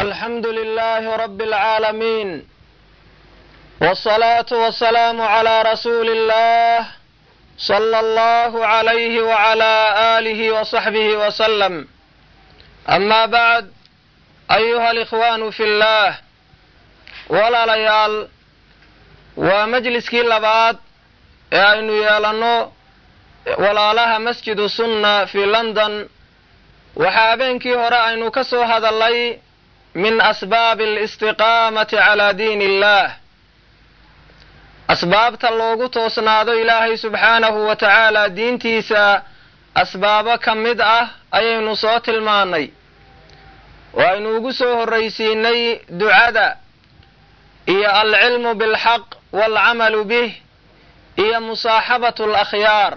الحمد لله رب العالمين والصلاة والسلام على رسول الله صلى الله عليه وعلى آله وصحبه وسلم أما بعد أيها الإخوان في الله walaalayaal waa majliskii labaad ee aynu yeelanno walaalaha masjidu sunna fii london waxaa habeenkii hore aynu ka soo hadallay min asbaabi alistiqaamati calaa diini illaah asbaabta loogu toosnaado ilaahay subxaanahu wa tacaala diintiisa asbaabo ka mid ah ayaynu soo tilmaannay oo aynu ugu soo horraysiinay ducada iyo alcilmu bilxaq waalcamalu bih iyo musaaxabatu alakhyaar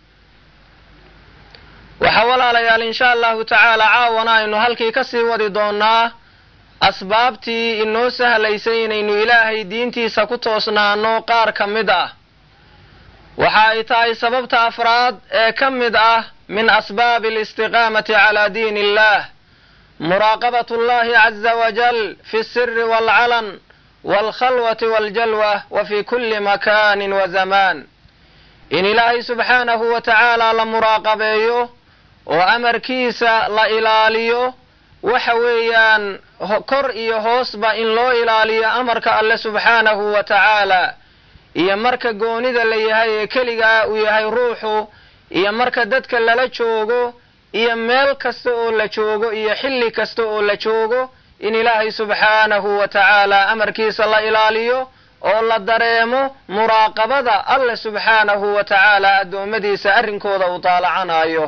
waxaa walaalayaal insha allahu tacaala caawana aynu halkii ka sii wadi doonnaa asbaabtii inoo sahlaysay inaynu ilaahay diintiisa ku toosnaano qaar ka mid ah waxa ay tahay sababta afraad ee ka mid ah min asbaabi alistiqaamati calaa diini illah muraaqabat allahi caza wajal fi siri waalcalan waalkhalwati waaljalwa wa fi kulli makaanin wa zamaan in ilaahay subxaanahu wa tacaala la muraaqabeeyo oo amarkiisa la ilaaliyo waxa weeyaan kor iyo hoosba in loo ilaaliyo amarka alle subxaanahu wa tacaala iyo marka goonida la yahay ee keligaa uu yahay ruuxu iyo marka dadka lala joogo iyo meel kasta oo la joogo iyo xilli kasta oo la joogo in ilaahay subxaanahu wa tacaala amarkiisa la ilaaliyo oo la dareemo muraaqabada alle subxaanahu wa tacaala addoommadiisa arrinkooda uu daalacanayo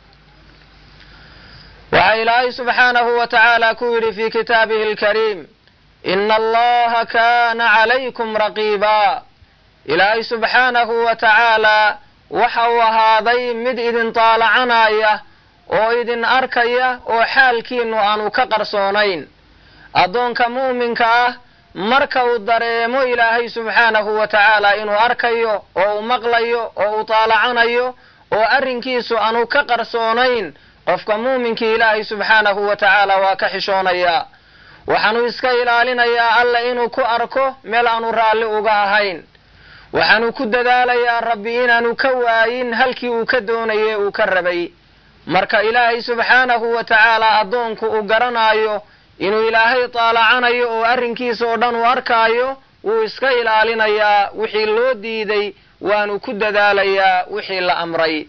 waxaa ilaahay subxaanahu wa tacaala ku yidhi fii kitaabihi alkariim ina allaha kaana calaykum raqiibaa ilaahay subxaanahu wa tacaala waxa uu ahaaday mid idin daalacanaya oo idin arkaya oo xaalkiinnu aanu ka qarsoonayn addoonka mu'minka ah marka uu dareemo ilaahay subxaanahu wa tacaala inuu arkayo oo uu maqlayo oo uu daalacanayo oo arrinkiisu aanu ka qarsoonayn qofka muuminkii ilaahay subxaanahu wa tacaala waa ka xishoonayaa waxaanu iska ilaalinayaa alla inuu ku arko meel aanu raalli uga ahayn waxaanu ku dadaalayaa rabbi inaanu ka waayin halkii uu ka doonaye uu ka rabay marka ilaahay subxaanahu wa tacaala addoonku uu garanaayo inuu ilaahay daalacanayo oo arrinkiisa oo dhan uu arkaayo wuu iska ilaalinayaa wixii loo diiday waanu ku dadaalayaa wixii la amray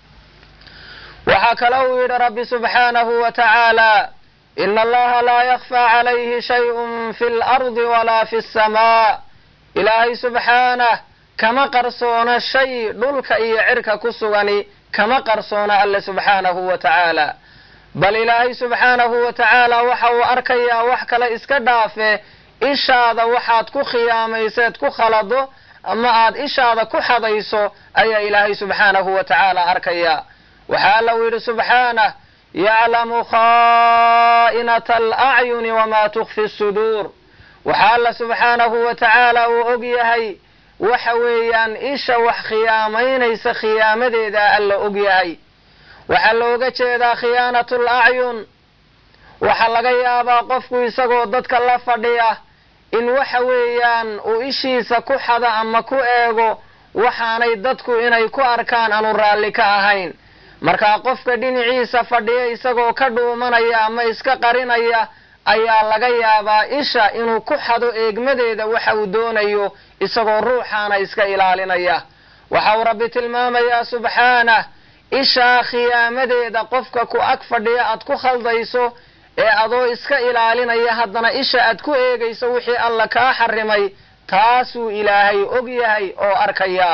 waxaa kale uu yidhi rabbi subxaanahu wa tacaala ina allaha laa yakfaa calayhi shayun fi lardi walaa fi samaa ilaahay subxaanah kama qarsoona shay dhulka iyo cirka ku sugani kama qarsoona alle subxaanahu wa tacaala bal ilaahay subxaanahu wa tacaala waxa uu arkayaa wax kale iska dhaafe ishaada waxaad ku khiyaamayseed ku khalado ama aad ishaada ku xadayso ayaa ilaahay subxaanahu wa tacaala arkayaa waxaa alla uu yidhi subxaanah yaclamu khaa'inata alacyuni wamaa tukfi suduur waxaa alla subxaanahu wa tacaala uu og yahay waxa weeyaan isha wax khiyaamaynaysa khiyaamadeeda alla og yahay waxaa looga jeedaa khiyaanatul acyun waxaa laga yaabaa qofku isagoo dadka la fadhiya in waxa weeyaan uu ishiisa ku xado ama ku eego waxaanay dadku inay ku arkaan aanu raalli ka ahayn markaa qofka dhinaciisa fadhiya isagoo ka dhuumanaya ama iska qarinaya ayaa laga yaabaa isha inuu ku xado eegmadeeda waxa uu doonayo isagoo ruuxaana iska ilaalinaya waxa uu rabbi tilmaamayaa subxaanah ishaa khiyaamadeeda qofka ku ag fadhiya aad ku khaldayso ee adoo iska ilaalinaya haddana isha aad ku eegayso wixii alla kaa xarimay taasuu ilaahay og yahay oo arkayaa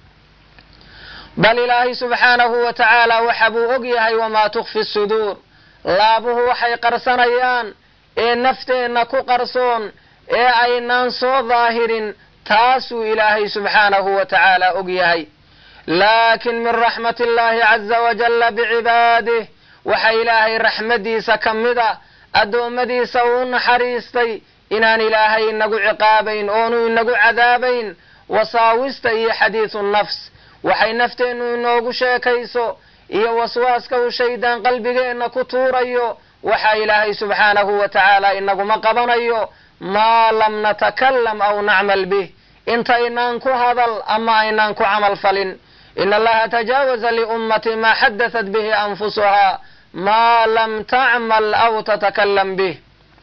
bal ilaahay subxaanahu wa tacaala waxa buu og yahay wamaa tukfi suduur laabuhu waxay qarsanayaan ee nafteenna ku qarsoon ee aynaan soo daahirin taasuu ilaahay subxaanahu wa tacaala og yahay laakin min raxmati illaahi caza wajalla bicibaadih waxa ilaahay raxmaddiisa ka mida addoommadiisa uu naxariistay inaan ilaahay inagu ciqaabayn oonu inagu cadaabayn wasaawista iyo xadiidu nafs waxay nafteennu inoogu sheekayso iyo waswaaska uu shaydaan qalbigeenna ku tuurayo waxa ilaahay subxaanahu wa tacaala inaguma qabanayo maa lam natakalam aw nacmal bih intaynaan ku hadal ama aynaan ku camal falin in allaha tajaawaza liummati maa xadatat bihi anfusuhaa maa lam tacmal aw tatakalam bih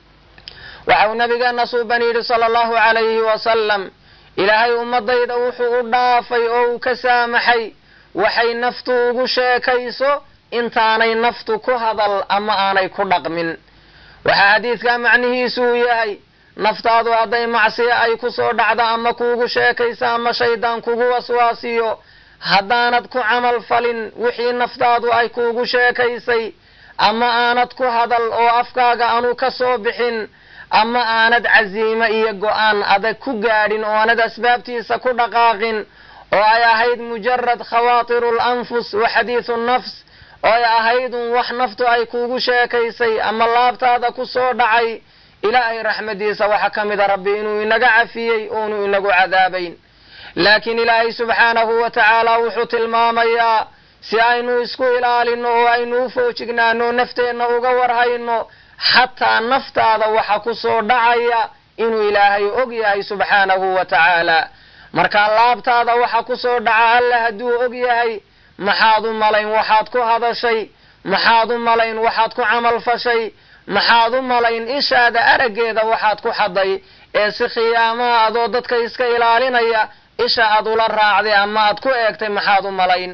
waxau nabigeena suuban yidhi sala allahu calayhi wasalam ilaahay ummadayda wuxuu u dhaafay oo uu ka saamaxay waxay naftu ugu sheekayso intaanay naftu ku hadal ama aanay ku dhaqmin waxaa xadiidkaa macnihiisu uu yahay naftaadu hadday macsiyo ay ku soo dhacdo ama kuugu sheekayso ama shaydaan kugu waswaasiyo haddaanad ku camal falin wixii naftaadu ay kuugu sheekaysay ama aanad ku hadal oo afkaaga aanu ka soo bixin ama aanad casiimo iyo go-aan adag ku gaadhin oo aanad asbaabtiisa ku dhaqaaqin oo ay ahayd mujarad khawaatiru lanfus wa xadiidu nafs oo ay ahaydun wax naftu ay kuugu sheekaysay ama laabtaada ku soo dhacay ilaahay raxmadiisa waxaa ka mida rabbi inuu inaga cafiyey oonu inagu cadaabayn laakiin ilaahay subxaanahu wa tacaala wuxuu tilmaamayaa si aynu isku ilaalino oo aynu u foojignaano nafteenna uga warhayno xataa naftaada waxa ku soo dhacaya inuu ilaahay og yahay subxaanahu wa tacaala markaa laabtaada waxa ku soo dhaca alla hadduu og yahay maxaad u malayn waxaad ku hadashay maxaad u malayn waxaad ku camal fashay maxaad u malayn ishaada araggeeda waxaad ku xaday ee si khiyaamaha adoo dadka iska ilaalinaya isha aad ula raacday ama aad ku eegtay maxaad u malayn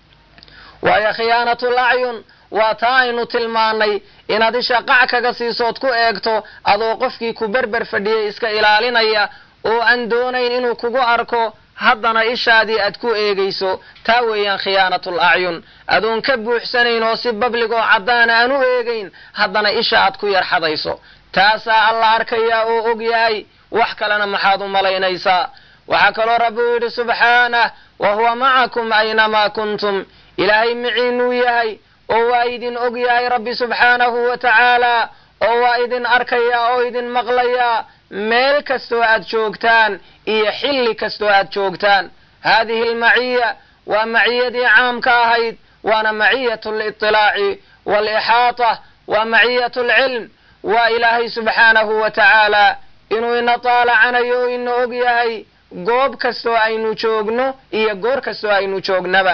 waayo khiyaanatul acyun waa taa aynu tilmaanay inaad isha qac kaga siisood ku eegto adoo qofkii ku berber fadhiyay iska ilaalinaya oo aan doonayn inuu kugu arko haddana ishaadii aad ku eegayso taa weeyaan khiyaanatul acyun adoon ka buuxsanayn oo si bablig oo caddaana aan u eegayn haddana isha aad ku yarxadayso taasaa alla arkayaa oo og yahay wax kalena maxaad u malaynaysaa waxaa kaloo rabbi uu yidhi subxaanah wa huwa macakum aynamaa kuntum ilaahay miciinuu yahay oo waa idin og yahay rabbi subxaanahu wa tacaala oo waa idin arkayaa oo idin maqlayaa meel kastoo aad joogtaan iyo xilli kastoo aad joogtaan haadihi almaciya waa maciyadii caamka ahayd waana maciyat liطilaaci waalixaata waa maciyat lcilm waa ilaahay subxaanahu wa tacaala inuu ina taalacanayo oo ina og yahay goob kastoo aynu joogno iyo goor kastoo aynu joognaba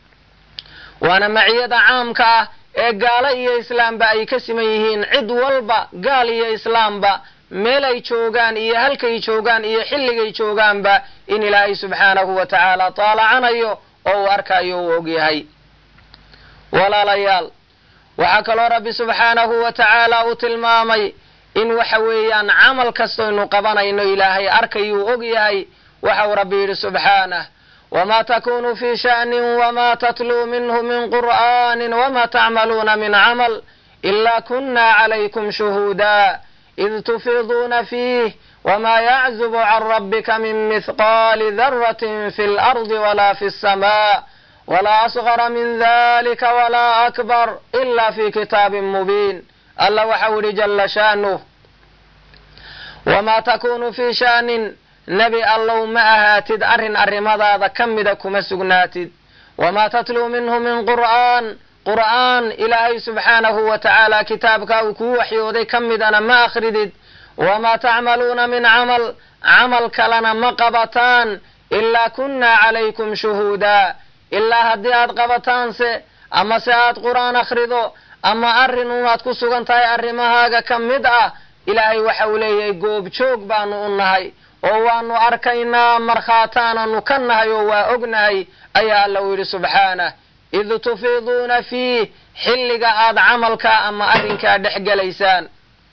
waana maciyada caamka ah ee gaalo iyo islaamba ay ka siman yihiin cid walba gaal iyo islaamba meel ay joogaan iyo halkay joogaan iyo xilligay joogaanba in ilaahay subxaanahu wa tacaala taalacanayo oo uu arkayo uu og yahay walaalayaal waxaa kaloo rabbi subxaanahu wa tacaala uu tilmaamay in waxa weeyaan camal kastoynu qabanayno ilaahay arkayuu og yahay waxau rabbi yidhi subxaanah wma takunu fi sha'ni wma tatluu minhu min qur'ani wma tacmaluuna min camal ila kuna calaykum shuhuuda id tufiiduuna fiih wma yaczubu can rabbika min mihqaali daratin fi اlardi wala fi الsma wla asgara min dalika wla akbar ila fi kitaabin mubiin alla waxau yihi jala shaanuh wma takunu fi sha'nin nebi allow ma ahaatid arrin arrimadaada ka mida kuma sugnaatid wamaa tatluu minhu min qur'aan qur'aan ilaahay subxaanahu wa tacaala kitaabka uu kuu waxyooday ka midana ma akhridid wamaa tacmaluuna min camal camal kalena ma qabataan ilaa kunnaa calaykum shuhuudaa ilaa haddii aad qabataanse ama se aad qur'aan akhrido ama arrin unaad ku sugan tahay arrimahaaga ka mid ah ilaahay waxa uu leeyahay goobjoog baanu u nahay oo waanu arkaynaa markhaataananu ka nahay oo waa ognahay ayaa alla uu yidhi subxaanah id tufiiduuna fiih xilliga aad camalkaa ama arrinkaa dhex gelaysaan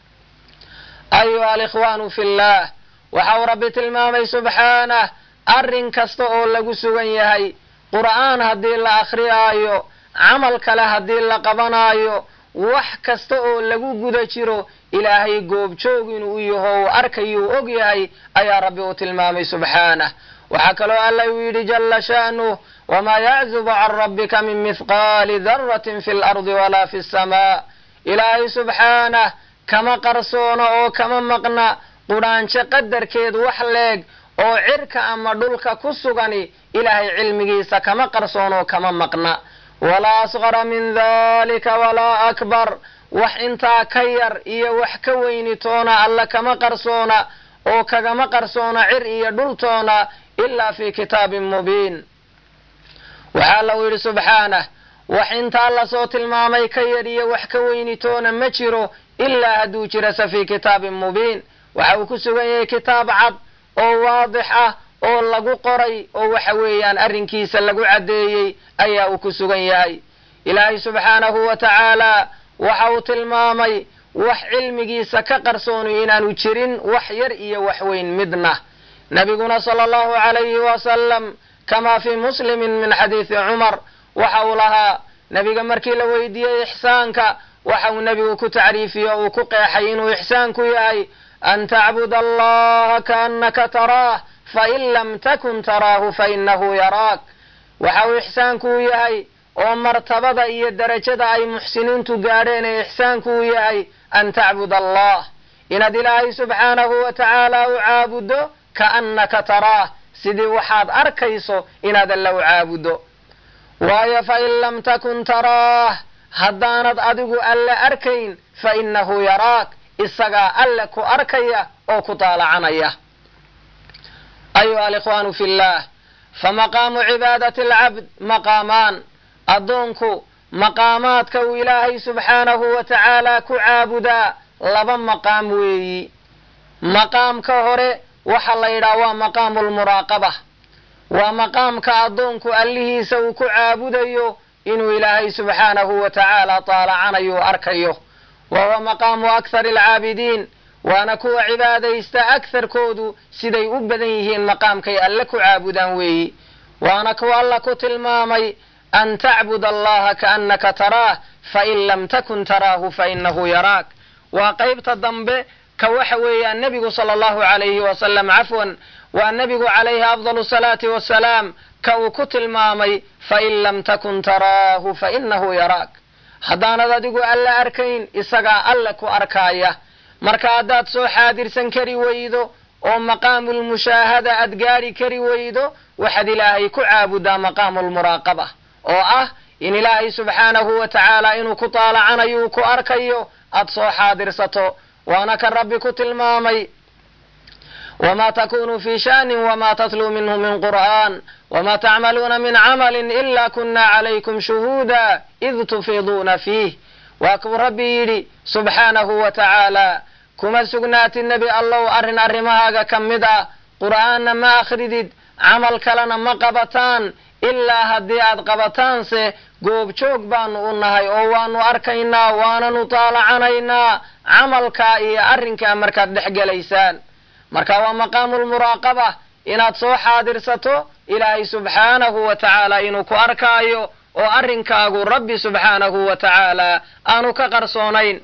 ayuha alikhwaanu fillaah waxau rabbi tilmaamay subxaanah arrin kasta oo lagu sugan yahay qur'aan haddii la akhriyaayo camal kale haddii la qabanaayo wax kasta oo lagu guda jiro ilaahay goobjoog inuu u yaho uu arkayuu og yahay ayaa rabbi uu tilmaamay subxaanah waxaa kaloo alla uu yidhi jala sha'nuh wamaa yaczubu can rabbika min mihqaali daratin fi lardi walaa fi samaa ilaahay subxaanah kama qarsoono oo kama maqna qudhaanjo qadarkeed wax leeg oo cirka ama dhulka ku sugani ilaahay cilmigiisa kama qarsoonoo kama maqna walaa asqara min dalika walaa akbar wax intaa ka yar iyo wax ka weynitoona alla kama qarsoona oo kagama qarsoona cir iyo dhultoona ilaa fi kitaabin mubiin waxaa lagu yidhi subxaanah wax intaa lasoo tilmaamay ka yar iyo wax ka weynitoona ma jiro ilaa hadduu jirase fi kitaabin mubiin waxa uu ku sugan yahay kitaab cad oo waadix ah oo lagu qoray oo waxa weeyaan arrinkiisa lagu caddeeyey ayaa uu ku sugan yahay ilaahay subxaanahu wa tacaala waxa uu tilmaamay wax cilmigiisa ka qarsooni inaanu jirin wax yar iyo wax weyn midna nabiguna sala allahu calayhi wasalam kamaa fii muslimin min xadiidi cumar waxa uu lahaa nebiga markii la weydiiyey ixsaanka waxa uu nebigu ku tacriifiye uu ku qeexay inuu ixsaanku yahay an tacbud allaha kaannaka taraah fain lam takun taraahu fainahu yaraak waxa uu ixsaanku u yahay oo martabada iyo derajada ay muxsiniintu gaadheen ee ixsaanku u yahay an tacbud allah inaad ilaahay subxaanahu wa tacaala u caabuddo kaannaka taraah sidii waxaad arkayso inaad alla u caabuddo waayo fain lam takun taraah haddaanad adigu alle arkayn fa innahu yaraak isagaa alle ku arkaya oo ku daalacanaya ayuha alikhwaanu fi llah famaqaamu cibaadati alcabd maqaamaan addoonku maqaamaadka uu ilaahay subxaanahu wa tacaala ku caabudaa laba maqaam weeyi maqaamka hore waxa la yidhaha waa maqaamu lmuraaqaba waa maqaamka addoonku allihiisa uu ku caabudayo inuu ilaahay subxaanahu wa tacaala daalacanayo o arkayo wa huwa maqaamu akhari alcaabidiin waana kuwa cibaadaysta agharkoodu siday u badan yihiin maqaamkay alle ku caabudaan weeyi waana kuwa alla ku tilmaamay an tacbud allaha kaannaka taraah fain lam takun taraahu fainahu yaraak waa qaybta dambe ka waxa weeyaan nebigu sala allahu calayhi wasalam cafwan waa nebigu calayhi afdalu salaati wasalaam ka uu ku tilmaamay fain lam takun taraahu fainahu yaraak haddaanad adigu alle arkayn isagaa alle ku arkaaya marka haddaad soo xaadirsan kari weydo oo maqaamulmushaahada aad gaadhi kari weydo waxaad ilaahay ku caabudaa maqaamulmuraaqaba oo ah in ilaahay subxaanahu wa tacaala inuu ku daalacanayo uu ku arkayo aad soo xaadirsato waana kan rabbi ku tilmaamay wma takunu fi shanin wma tatluu minhu min qur'an wma tacmaluuna min camalin ila kuna calaykum shuhuuda id tufiiduuna fiih waa kuu rabbi yidhi subxaanahu wa tacaala kuma sugnaatid nebi allow arrin arrimahaaga ka mid ah qur'aanna ma akhridid camal kalena ma qabataan ilaa haddii aad qabataanse goobjoog baanu u nahay oo waanu arkaynaa waananu daalacanaynaa camalkaa iyo arrinkaa markaad dhex gelaysaan marka waa maqaamulmuraaqaba inaad soo xaadirsato ilaahay subxaanahu wa tacaala inuu ku arkaayo oo arrinkaagu rabbi subxaanahu wa tacaala aanu ka qarsoonayn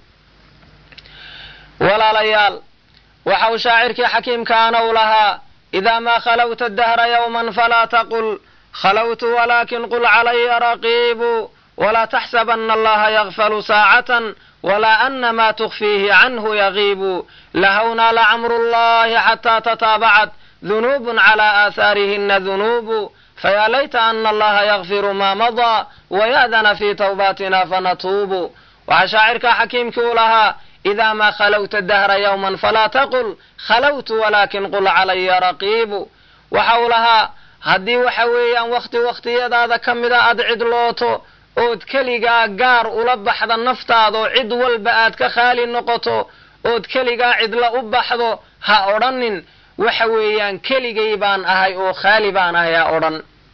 walaalayaal waxa uu shaacirkii xakiimkaana u lahaa idaa maa khalawta dahra yowman falaa taqul khalawtu walakin qul calaya raqiibu walaa taxsabana allaha yakfalu saacatan walaa ana ma tukfiihi canhu yagiibu lahawnaa lacamru llahi xataa tataabacat dunuubun calaa aahaarihina dunuubu fayaa layta ana allaha yakfiru maa madaa wayaadana fii tawbaatina fanatuubu waxaa shaacirkaa xakiimkii u lahaa idaa maa khalawta dahra yowman falaa taqul khalawtu walaakin qul calaya raqiibu waxa uu lahaa haddii waxa weeyaan wakhti wakhtiyadaada ka mida aad cidlooto ood keligaa gaar ula baxda naftaadoo cid walba aad ka khaali noqoto ood keligaa cidla u baxdo ha odhanin waxa weeyaan keligay baan ahay oo khaali baan ahay ha odhan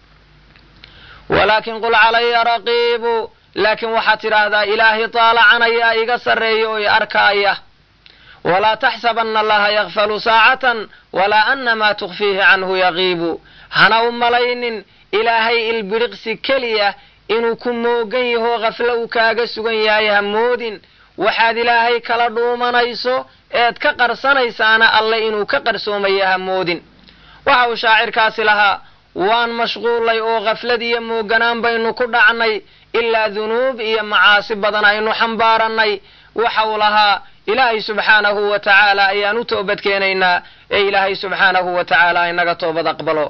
walaakin qul calaya raqiibu laakiin waxaad tidhaahdaa ilaahay daalacanaya iga sarreeya oo i arkaaya walaa taxsabana allaha yakfalu saacatan walaa ana maa tukfiihi canhu yagiibu hana u malaynin ilaahay ilbiriqsi keliya inuu ku moogan yaho khaflo uu kaaga sugan yahay ha moodin waxaad ilaahay kala dhuumanayso eed ka qarsanaysaana alle inuu ka qarsoomaya ha moodin waxa uu shaacirkaasi lahaa waan mashquullay oo khaflad iyo mooganaan baynu ku dhacnay ilaa dunuub iyo macaasi badan aynu xambaarannay waxa uu lahaa ilaahay subxaanahu wa tacaala ayaan u toobad keenaynaa ee ilaahay subxaanahu wa tacaala inaga toobad aqbalo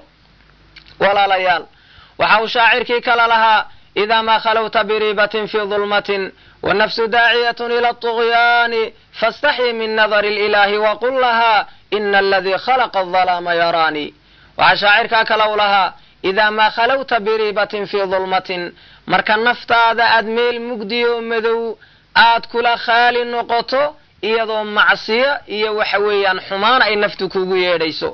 walaalayaal waxa uu shaacirkii kala lahaa idaa maa khalawta biriibatin fii dulmatin wannafsu daaciyatun ila aطugyaani faاstaxyi min nadari اlilaahi waqul lahaa ina aladii khalaqa adalaama yaraanii waxaa shaacirkaa kalow lahaa idaa maa khalawta biriibatin fii dulmatin marka naftaada aad meel mugdiyo madow aad kula khaali noqoto iyadoo macsiyo iyo waxa weeyaan xumaan ay naftu kugu yeedhayso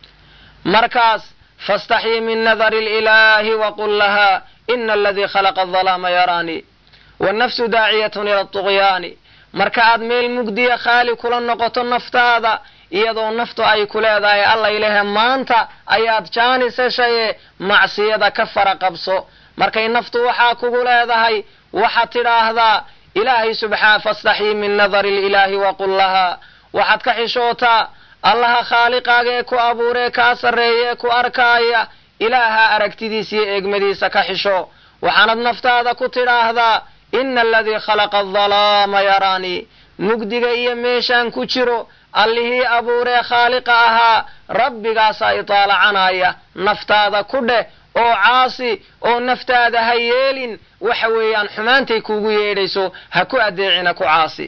markaas faاstaxyi min nadari اlilaahi waqul lahaa ina aladii khalaqa adalaama yaraanii wannafsu daaciyatun ila aطugyaani marka aad meel mugdiya khaali kula noqoto naftaada iyadoo naftu ay ku leedahay alla ilahe maanta ayaad jaanis heshaye macsiyada ka fara qabso markay naftu waxaa kugu leedahay waxaad tidhaahdaa ilaahay subxaa fastaxyi min nadari ililaahi waqul lahaa waxaad ka xishootaa allaha khaaliqaaga ee ku abuuree kaa sarreeya ee ku arkaaya ilaaha aragtidiisa iyo eegmadiisa ka xisho waxaanad naftaada ku tidhaahdaa ina aladii khalaqa adalaama yaraanii mugdiga iyo meeshaan ku jiro allihii abuuree khaaliqa ahaa rabbigaasaa itaalacanaya naftaada ku dheh oo caasi oo naftaada ha yeelin waxa weeyaan xumaantay kuugu yeedhayso ha ku adeecina ku caasi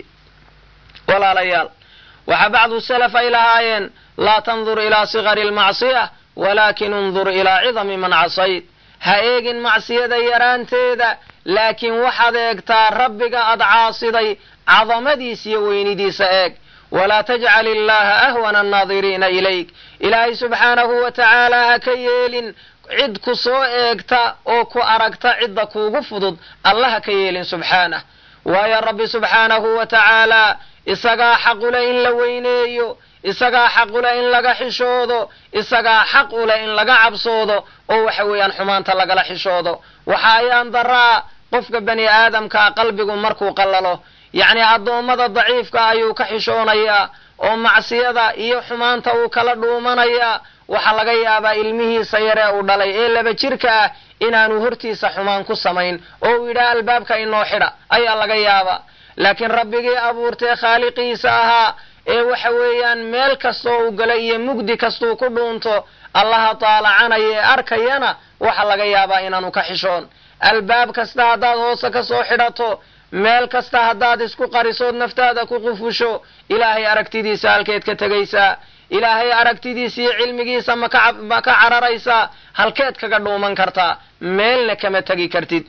walaalayaal waxaa bacdu salaf ay lahaayeen laa tandur ilaa sigari almacsiya walaakin undur ilaa cidami man casayd ha eegin macsiyada yaraanteeda laakiin waxaad eegtaa rabbiga aad caasiday cadamadiisa iyo weynidiisa eeg walaa tajcal illaha ahwana annaadiriina ilayk ilaahay subxaanahu wa tacaala ha ka yeelin cid ku soo eegta oo ku aragta cidda kuugu fudud alla ha ka yeelin subxaanah waayo rabbi subxaanahu wa tacaala isagaa xaqule in la weyneeyo isagaa xaqule in laga xishoodo isagaa xaq ule in laga cabsoodo oo waxa weeyaan xumaanta lagala xishoodo waxa ayaan daraa qofka bani aadamkaa qalbigu markuu qallalo yacni addoommada daciifka ayuu ka xishoonayaa oo macsiyada iyo xumaanta uu kala dhuumanayaa waxaa laga yaabaa ilmihiisa yaree uu dhalay ee laba jirka ah inaanu hortiisa xumaan ku samayn oo uu yidhaha albaabka inoo xidha ayaa laga yaabaa laakiin rabbigii abuurtee khaaliqiisa ahaa ee waxa weeyaan meel kastoo uu gala iyo mugdi kastuu ku dhuunto allaha taalacanaya ee arkayana waxa laga yaabaa inaanu ka xishoon albaab kasta haddaad hoose ka soo xidhato meel kasta haddaad isku qarisood naftaada ku qufusho ilaahay aragtidiisa halkeed ka tegaysaa ilaahay aragtidiisa iyo cilmigiisa maka ma ka cararaysaa halkeed kaga dhuuman kartaa meelna kama tegi kartid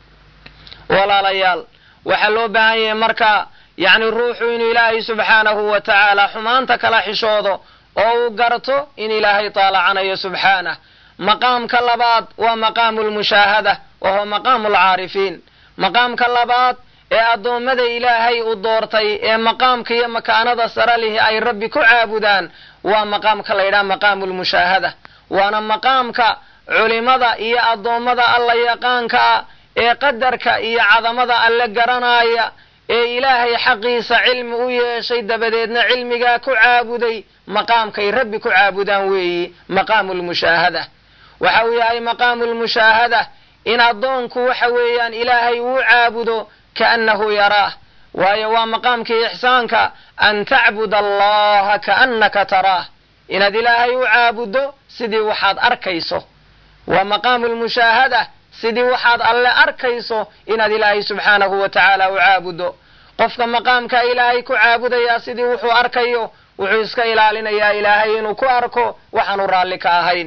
walaalayaal waxaa loo baahan yahay marka yacni ruuxu inuu ilaahay subxaanahu wa tacaala xumaanta kala xishoodo oo uu garto in ilaahay taalacanayo subxaanah maqaamka labaad waa maqaamu lmushaahada wa huwa maqaamu alcaarifiin maqaamka labaad ee addoommada ilaahay u doortay ee maqaamka iyo makaanada sare lihi ay rabbi ku caabudaan waa maqaamka la yidhaha maqaamu lmushaahada waana maqaamka culimada iyo addoommada alla yaqaankaa ee qadarka iyo cadamada alle garanaya ee ilaahay xaqiisa cilmi u yeeshay dabadeedna cilmigaa ku caabuday maqaamkay rabbi ku caabudaan weeyi maqaamu lmushaahada waxa uu yahay maqaamu lmushaahada in addoonku waxa weeyaan ilaahay uu caabudo kaannahu yaraah waayo waa maqaamkii ixsaanka an tacbud allaha kaannaka taraah inaad ilaahay u caabuddo sidii waxaad arkayso waa maqaamu lmushaahada sidii waxaad alle arkayso inaad ilaahay subxaanahu wa tacaala u caabuddo qofka maqaamka ilaahay ku caabudayaa sidii wuxuu arkayo wuxuu iska ilaalinayaa ilaahay inuu ku arko waxaanu raalli ka ahayn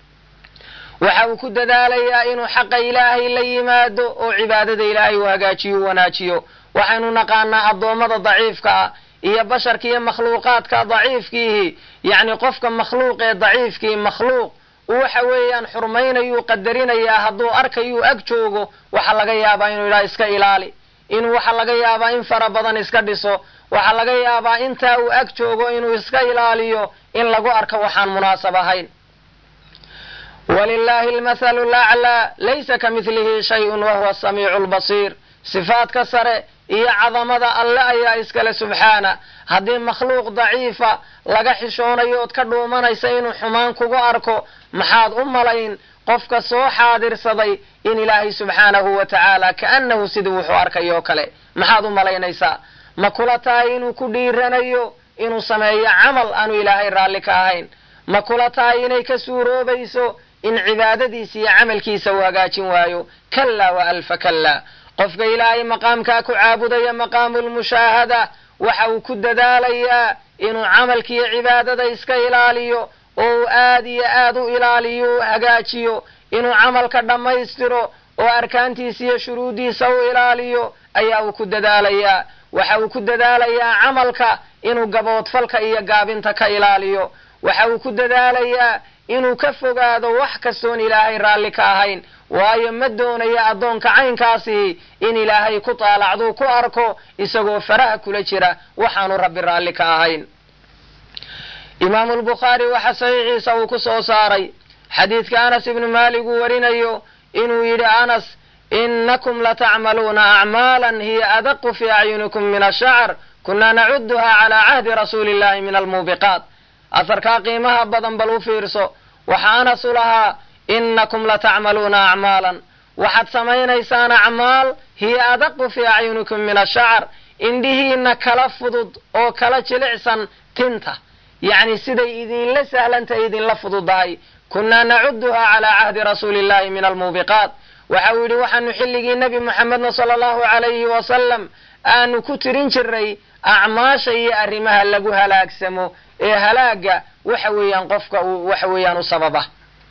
waxa uu ku dadaalayaa inuu xaqa ilaahay la yimaado oo cibaadada ilaahay uu hagaajiyo u wanaajiyo waxaynu naqaanaa addoommada daciifka ah iyo basharka iyo makhluuqaadka daciifkiihi yacni qofka makhluuq ee daciifkii makhluuq waxa weeyaan xurmaynayuu qadarinayaa hadduu arkayuu ag joogo waxaa laga yaabaa inuu yidhaha iska ilaali inuu waxaa laga yaabaa in fara badan iska dhiso waxaa laga yaabaa intaa uu ag joogo inuu iska ilaaliyo in lagu arko waxaan munaasab ahayn walilahi almathalu laclaa laysa ka midlihi shayun wahuwa asamiicu lbasiir sifaadka sare iyo cadamada alle ayaa iskale subxaana haddii makhluuq daciifa laga xishoonayo ood ka dhuumanaysa inuu xumaan kugu arko maxaad u malayn qofka soo xaadirsaday in ilaahay subxaanahu wa tacaala kaannahu sidii wuxuu arkayo o kale maxaad u malaynaysaa ma kula tahay inuu ku dhiiranayo inuu sameeyo camal aanu ilaahay raalli ka ahayn ma kula tahay inay ka suuroobayso in cibaadadiisa iyo camalkiisa uu hagaajin waayo kallaa wa alfa kallaa qofka ilaahay maqaamkaa ku caabudaya maqaamulmushaahada waxa uu ku dadaalayaa inuu camalkiiyo cibaadada iska ilaaliyo oo uu aad iyo aad u ilaaliyo u hagaajiyo inuu camalka dhammaystiro oo arkaantiisa iyo shuruuddiisa u ilaaliyo ayaa uu ku dadaalayaa waxa uu ku dadaalayaa camalka inuu gaboodfalka iyo gaabinta ka ilaaliyo waxa uu ku dadaalayaa inuu ka fogaado wax kastoon ilaahay raalli ka ahayn waayo ma doonayo addoonka caynkaasi in ilaahay ku taalacduu ku arko isagoo faraha kula jira waxaanu rabbi raalli ka ahayn imaamu lbukhaari waxa saxiixiisa uu ku soo saaray xadiidka anas ibnu maalik uu warinayo inuu yidhi anas inakum latacmaluuna acmaalan hiya adaqu fii acyunikum min ashacr kunaa nacuduha calaa cahdi rasuuli illahi min almuubiqaat aharkaa qiimaha badan bal u fiirso waxa anas u lahaa inakum latacmaluuna acmaalan waxaad samaynaysaan acmaal hiya adaqu fii acyunikum min ashacr indhihiina kala fudud oo kala jilicsan tinta yacni siday idinla sahlantahay idinla fududahay kunaa nacuduha calaa cahdi rasuuli illahi min almuubiqaat waxa uu yidhi waxaanu xilligii nebi moxamedna sala allahu calayhi wasalam aanu ku tirin jiray acmaasha iyo arrimaha lagu halaagsamo ee halaaga waxa weeyaan qofka uu waxa weeyaan u sababa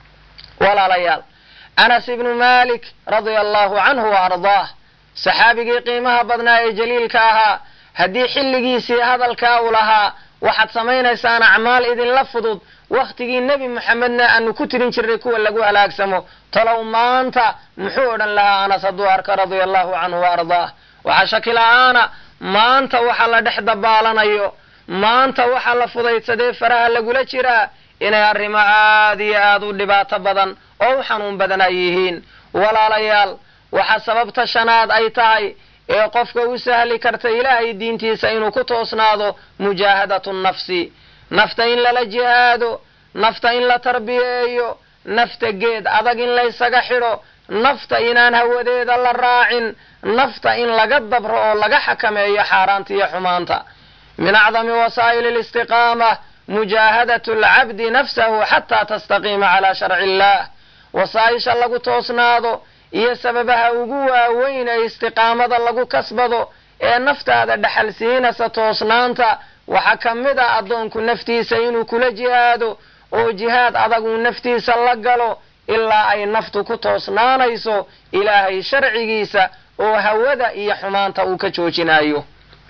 walaalayaal anas ibnu malik radia allahu canhu wa ardaah saxaabigii qiimaha badnaa ee jaliilka ahaa haddii xilligiisii hadalkaa u lahaa waxaad samaynaysaan acmaal idinla fudud wakhtigii nebi moxamedna aanu ku tirin jirnay kuwa lagu halaagsamo talow maanta muxuu odhan lahaa anas hadduu arka radia allahu canhu wa ardaah waxaa shaki la-aana maanta waxa la dhex dabaalanayo maanta waxa la fudaydsadee faraha lagula jiraa inay arrimo aad iyo aad u dhibaato badan oo u xanuun badan ay yihiin walaalayaal waxa sababta shanaad ay tahay ee qofka u sahli karta ilaahay diintiisa inuu ku toosnaado mujaahadatu nafsi nafta in lala jihaado nafta in la tarbiyeeyo nafta geed adag in laysaga xidho nafta inaan hawadeeda la raacin nafta in laga dabro oo laga xakameeyo xaaraanta iyo xumaanta min acdami wasaa'ili listiqaama mujaahadatu alcabdi nafsahu xataa tastaqiima calaa sharci illaah wasaa'isha lagu toosnaado iyo sababaha ugu waaweyn ee istiqaamada lagu kasbado ee naftaada dhaxal siinasa toosnaanta waxaa ka mid ah addoonku naftiisa inuu kula jihaado oo jihaad adag uu naftiisa la galo ilaa ay naftu ku toosnaanayso ilaahay sharcigiisa oo hawada iyo xumaanta uu ka joojinayo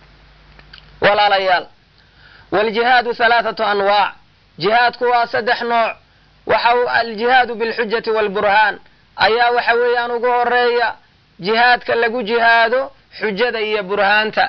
walaalayaal waljihaadu halaathatu anwaac jihaadku waa saddex nooc waxa uu aljihaadu bilxujati waalburhaan ayaa waxa weeyaan ugu horeeya jihaadka lagu jihaado xujada iyo burhaanta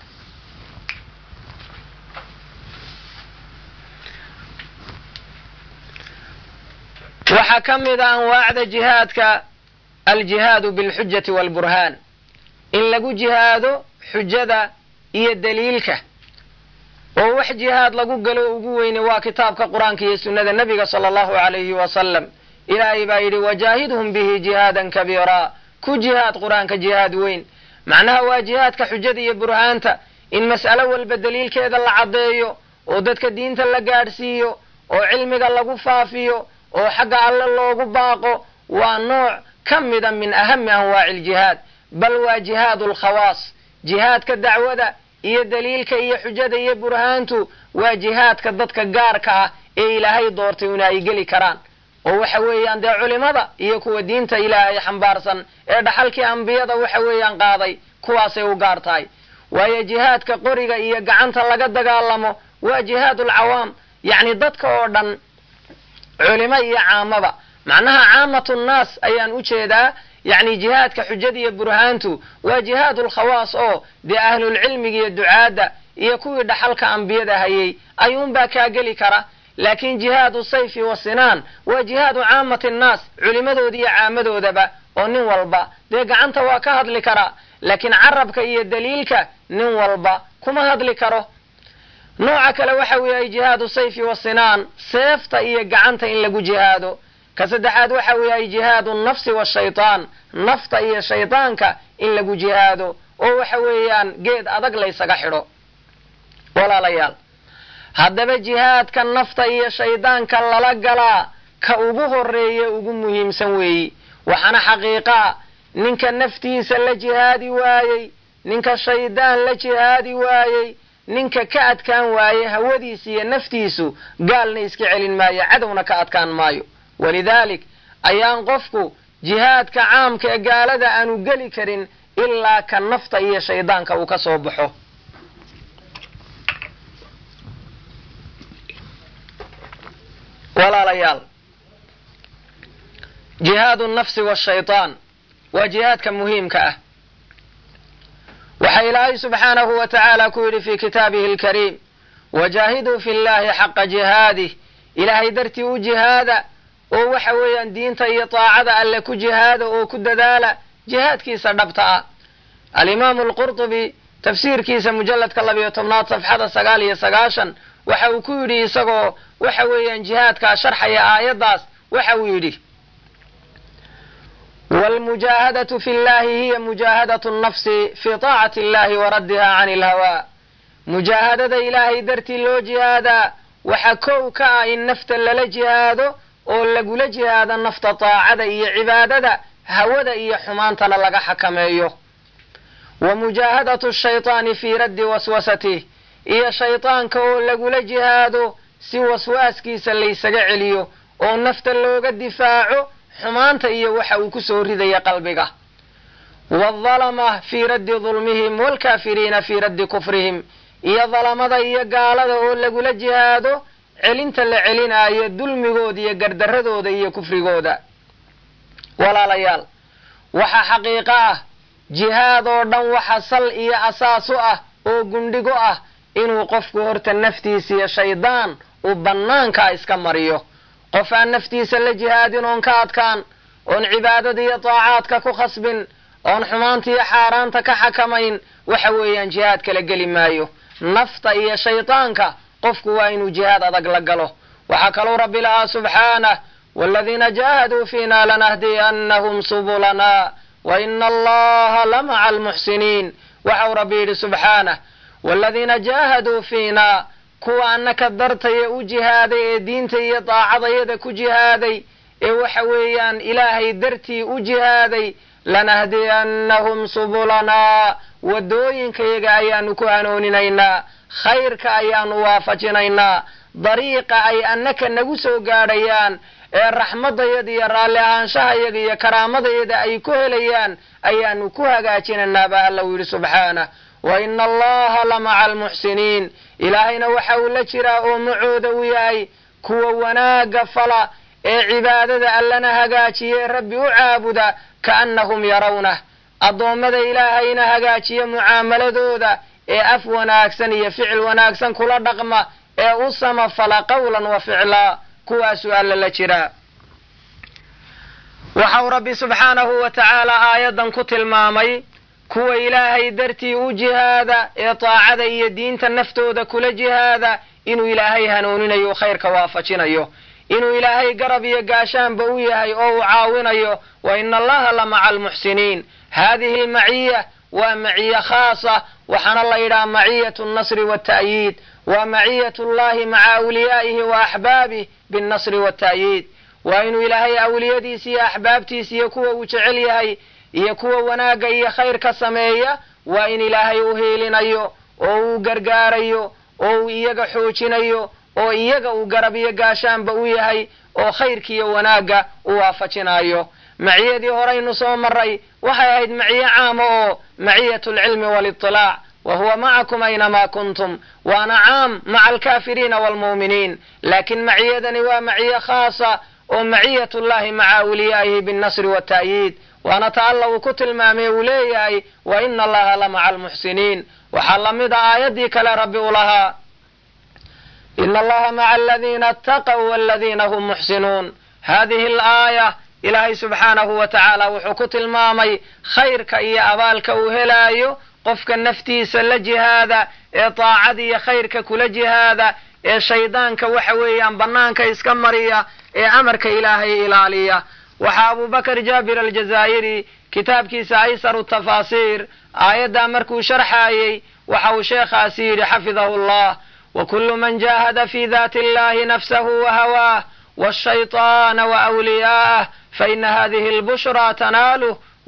waxaa ka mid a anwaacda jihaadka aljihaadu bilxujati waalburhaan in lagu jihaado xujada iyo daliilka oo wax jihaad lagu galo ugu weyne waa kitaabka qur-aanka iyo sunnada nebiga sala allahu calayhi wasalam ilaahay baa yidhi wajaahidhum bihi jihaadan kabiiraa ku jihaad qur-aanka jihaad weyn macnaha waa jihaadka xujada iyo burhaanta in mas'alo walba daliilkeeda la caddeeyo oo dadka diinta la gaadhsiiyo oo cilmiga lagu faafiyo oo xagga alle loogu baaqo waa nooc ka mida min ahami anwaaci aljihaad bal waa jihaadu alkhawaas jihaadka dacwada iyo daliilka iyo xujada iyo burhaantu waa jihaadka dadka gaarka ah ee ilaahay doortay una ay geli karaan oo waxa weeyaan dee culimada iyo kuwa diinta ilaahay xambaarsan ee dhaxalkii ambiyada waxa weeyaan qaaday kuwaasay u gaar tahay waayo jihaadka qoriga iyo gacanta laga dagaalamo waa jihaad alcawaam yacni dadka oo dhan culimo iyo caamaba macnaha caamatu nnaas ayaan u jeedaa yacni jihaadka xujada iyo burhaantu waa jihaadu lkhawaas oo dee ahlulcilmiga iyo ducaadda iyo kuwii dhaxalka ambiyada hayay ayuunbaa kaa geli kara laakiin jihaadu sayfi wa sinaan waa jihaadu caamati nnaas culimadooda iyo caamadoodaba oo nin walba dee gacanta waa ka hadli karaa laakiin carabka iyo daliilka nin walba kuma hadli karo nooca kale waxa weeye jihaadu sayfi wa sinaan seefta iyo gacanta in lagu jihaado ka saddexaad waxa weeye jihaadu nafsi washaytaan nafta iyo shaydaanka in lagu jihaado oo waxa weeyaan geed adag laysaga xidho walaalayaal haddaba jihaadka nafta iyo shaydaanka lala galaa ka ugu horeeye ugu muhiimsan weeyi waxaana xaqiiqaa ninka naftiisa la jihaadi waayey ninka shaydaan la jihaadi waayey ninka ka adkaan waaye hawadiisa iyo naftiisu gaalna iska celin maayo cadowna ka adkaan maayo walidaalik ayaan qofku jihaadka caamka ee gaalada aanu geli karin ilaa ka nafta iyo shaydaanka uu ka soo baxo walaalayaal jihaadu nafsi washaytaan waa jihaadka muhiimka ah waxaa ilaahay subxaanahu wa tacaala ku yidhi fii kitaabihi alkariim wajaahiduu fi llahi xaqa jihaadih ilaahay dartii u jihaada oo waxa weeyaan diinta iyo taacada alle ku jihaada oo ku dadaala jihaadkiisa dhabta ah alimaamu alqurtubi tafsiirkiisa mujalladka labiyo tobnaad safxada sagaal iyo sagaashan waxa uu ku yidhi isagoo waxa weeyaan jihaadkaa sharxaya aayaddaas waxa uu yidhi wاlmujaahadaة fi اllahi hiya mujaahadaة الnafsi fi طaacati اllahi waraddiha can اlhawaa mujaahadada ilaahay dartii loo jihaadaa waxa kow ka ah in nafta lala jihaado oo lagula jihaado nafta taacada iyo cibaadada hawada iyo xumaantana laga xakameeyo wa mujaahadaة shayطaani fii raddi waswasatih iyo shayطaanka oo lagula jihaado si waswaaskiisa laysaga celiyo oo nafta looga difaaco xumaanta iyo waxa uu ku soo ridaya qalbiga waaldalama fii raddi dulmihim waalkaafiriina fii raddi kufrihim iyo dalamada iyo gaalada oo lagula jihaado celinta la celinaayo dulmigooda iyo gardaradooda iyo kufrigooda walaalayaal waxa xaqiiqo ah jihaad oo dhan waxa sal iyo asaas u ah oo gundhigo ah inuu qofku horta naftiisa iyo shaydaan uu bannaankaa iska mariyo qof aan naftiisa la jihaadin oon ka adkaan oon cibaadada iyo taacaadka ku khasbin oon xumaanta iyo xaaraanta ka xakamayn waxa weeyaan jihaad kala geli maayo nafta iyo shaydaanka qofku waa inuu jihaad adag la galo waxaa kaluu rabbi lahaa subxaanah waaladiina jaahaduu fiina lanahdiyannahum subulana wa ina allaha lamaca almuxsiniin waxau rabbi yidhi subxaanah waaladiina jaahaduu fiina kuwa annaka dartaya u jihaaday ee diinta iyo daacadayada ku jihaaday ee waxa weeyaan ilaahay dartii u jihaaday lanahdiyannahum subulanaa waddooyinkayaga ayaanu ku hanuuninaynaa khayrka ayaanu waafajinaynaa dariiqa ay annaka nagu soo gaadhayaan ee raxmadayada iyo raalli ahaanshahayaga iyo karaamadayada ay ku helayaan ayaanu ku hagaajinaynaa baa alla u yidhi subxaanah wa ina allaha lamaca almuxsiniin ilaahayna waxa uu la jiraa oo macooda u yahay kuwa wanaagga fala ee cibaadada allana hagaajiye rabbi u caabuda kaannahum yarawnah addoommada ilaahayna hagaajiya mucaamaladooda ee af wanaagsan iyo ficil wanaagsan kula dhaqma ee u samafala qawlan wa ficlaa kuwaasuu alla la jiraa waxau rabbi subxaanahu wa tacaala aayaddan ku tilmaamay kuwa ilaahay dartii u jihaada ee taacada iyo diinta naftooda kula jihaada inuu ilaahay hanuuninayo khayrka waafajinayo inuu ilaahay garab iyo gaashaanba u yahay oo uu caawinayo wa ina allaha la maca almuxsiniin haadihi almaciya waa maciye khaasa waxaana la yidhaha maciyatu nnasri waalta'yiid waa maciyatu llahi maca awliyaa'ihi wa axbaabih binnasri waalta'yiid waa inuu ilaahay awliyadiisa iyo axbaabtiisa iyo kuwa uu jecel yahay iyo kuwa wanaagga iyo khayrka sameeya waa in ilaahay u hiilinayo oo uu gargaarayo oo uu iyaga xoojinayo oo iyaga uu garab iyo gaashaanba u yahay oo khayrkiiyo wanaagga u waafajinayo maciyadii horaynu soo maray waxay ahayd maciye caama oo maciyat alcilmi waliطilaac wa huwa macakum aynamaa kuntum waana caam maca alkaafiriina waalmu'miniin laakiin maciyadani waa maciye khaasa oo maciyat llahi maca awliyaa'ihi binnasri waalta'yiid waana ta alla uu ku tilmaamay uu leeyahay wa ina allaha la maca almuxsiniin waxaa lamid a aayaddii kale rabbi u lahaa ina allaha maca aladiina ataqw waladiina hum muxsinuun hadihi alaaya ilaahay subxaanahu wa tacaala wuxuu ku tilmaamay khayrka iyo abaalka uu helaayo qofka naftiisa la jihaada ee daacada iyo khayrka kula jihaada ee shaydaanka waxa weeyaan bannaanka iska mariya ee amarka ilaahay ilaaliya waxaa abubakar jaabir aljazaa'iri kitaabkiisa aysaru tafaasiir aayaddaa markuu sharxaayey waxa uu sheekhaasi yidhi xafidahu llah wakulu man jaahada fi dati illahi nafsahu wahawaah washayطaana waawliyaa'ah faina hadihi albushraa tanaaluh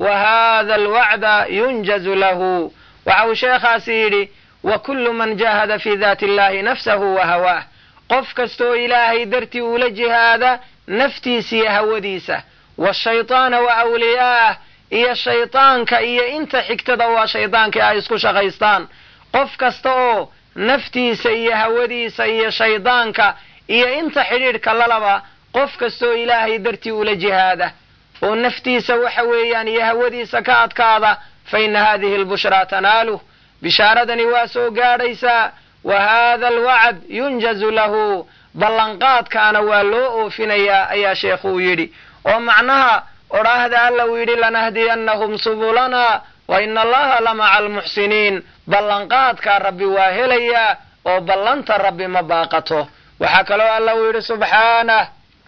wa hada alwacda yunjazu lahu waxa uu sheekhaasi yidhi wa kullu man jahada fi daati illahi nafsahu wa hawaah qof kastaoo ilaahay dartii ula jihaada naftiisiiyo hawadiisa washaytaana wa awliyaah iyo shaydaanka iyo inta xigtada waa shaydaankii ay isku shaqaystaan qof kasta oo naftiisa iyo hawadiisa iyo shaydaanka iyo inta xidhiidhka lalaba qof kastaoo ilaahay dartii ula jihaada oo naftiisa waxa weeyaan iyo hawadiisa ka adkaada fa ina hadihi albushraa tanaaluh bishaaradani waa soo gaadhaysaa wa hada alwacd yunjazu lahu ballanqaadkaana waa loo oofinayaa ayaa sheekhu uu yidhi oo macnaha odhaahda alla uu yidhi lanahdiyannahum subulana wa ina allaha la maca almuxsiniin ballanqaadkaa rabbi waa helayaa oo ballanta rabbi ma baaqato waxaa kaloo alla uu yidhi subxaanah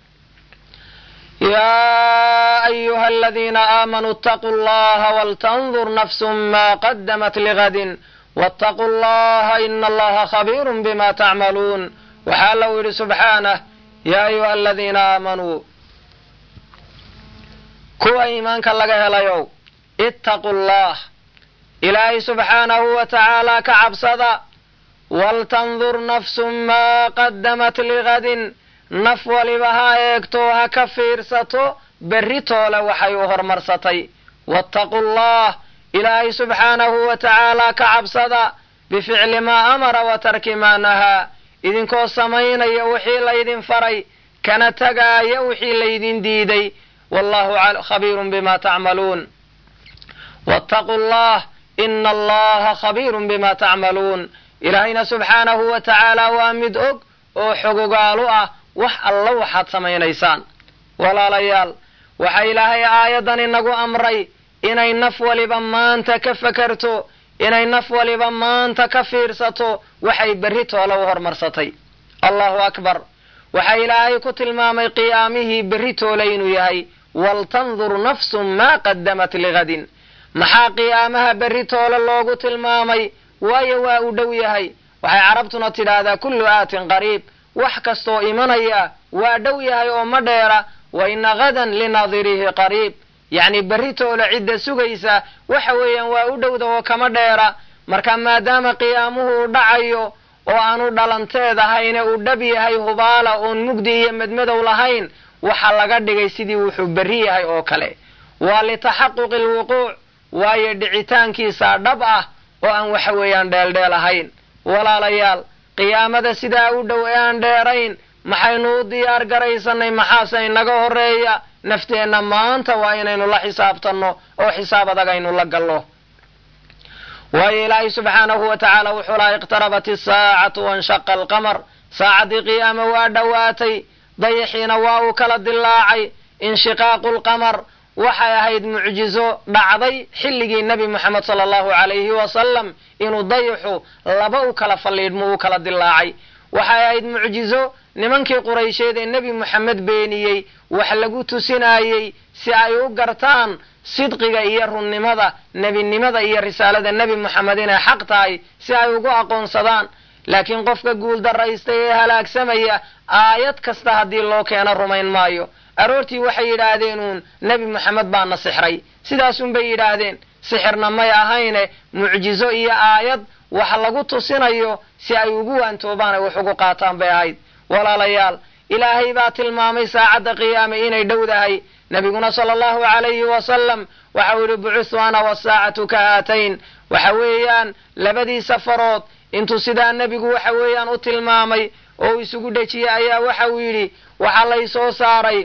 yaa ayuha aladiina aamanuu itaquu allaha waltandur nafsun ma qadamat ligadin waataquu allaha ina allaha khabiirun bima tacmaluun waxaa alla uu yidhi subxaanah yaa ayuha aladiina aamanuu kuwa iimaanka laga helayow ittaquu allah ilaahay subxaanahu wa tacaala ka cabsada waltandur nafsun maa qadamat ligadin naf waliba ha eegto ha ka fiirsato berri toole waxay u hormarsatay waataquu allah ilaahay subxaanahu wa tacaala ka cabsada bificli maa amara wa tarki maa nahaa idinkoo samaynaya wixii laydin faray kana tagaaya wixii laydin diiday wallahu khabiirun bima tacmaluun waataquu allah ina allaha khabiirun bima tacmaluun ilaahayna subxaanahu wa tacaala waa mid og oo xogogaalu ah wax alla waxaad samaynaysaan walaalayaal waxaa ilaahay aayaddan inagu amray inay naf waliba maanta ka fakarto inay naf waliba maanta ka fiirsato waxay berri toole u hormarsatay allahu akbar waxaa ilaahay ku tilmaamay qiyaamihii berri toole inuu yahay waltandur nafsun maa qadamat ligadin maxaa qiyaamaha berri toole loogu tilmaamay waayo waa u dhow yahay waxay carabtuna tidhaahdaa kullu aatin qariib wax kastoo imanaya waa dhow yahay oo ma dheera wa ina gadan linaadirihi qariib yacni berri toole cidda sugaysa waxa weeyaan waa u dhowda oo kama dheera marka maadaama qiyaamuhu uu dhacayo oo aanu dhalanteed ahayne uu dhab yahay hubaala oon mugdi iyo madmadow lahayn waxaa laga dhigay sidii wuxuu berri yahay oo kale waa litaxaquqi alwuquuc waayo dhicitaankiisaa dhab ah oo aan waxa weeyaan dheeldheel ahayn walaalayaal qiyaamada sidaa u dhow ee aan dheerayn maxaynu u diyaar garaysanay maxaase inaga horeeya nafteenna maanta waa inaynu la xisaabtanno oo xisaab adag aynu la gallo waayo ilaahay subxaanahu wa tacaala wuxuu laha iqtarabat isaacatu wanshaqa alqamar saacaddii qiyaama waa dhowaatay dayaxiina waa uu kala dilaacay inshiqaaqu lqamar waxay ahayd mucjizo dhacday xilligii nebi moxamed sala allahu calayhi wasalam inuu dayaxu laba u kala falliidhmo u kala dilaacay waxay ahayd mucjizo nimankii quraysheed ee nebi moxamed beeniyey wax lagu tusinaayey si ay u gartaan sidqiga iyo runnimada nebinimada iyo risaalada nebi moxamed inay xaq tahay si ay ugu aqoonsadaan laakiin qofka guuldarraystay ee halaagsamaya aayad kasta haddii loo keeno rumayn maayo aroortii waxay yidhaahdeen uun nebi moxamed baana sixray sidaasunbay yidhaahdeen sixirna may ahayne mucjizo iyo aayad wax lagu tusinayo si ay ugu waantoobaan ay wax ugu qaataan bay ahayd walaalayaal ilaahay baa tilmaamay saacadda qiyaame inay dhowdahay nebiguna sala allahu calayhi wasalam waxau yidhi bucustu ana wasaacatu ka haatayn waxa weeyaan labadii safarood intuu sidaa nebigu waxa weeyaan u tilmaamay oo uu isugu dhejiyey ayaa waxa uu yidhi waxaa lay soo saaray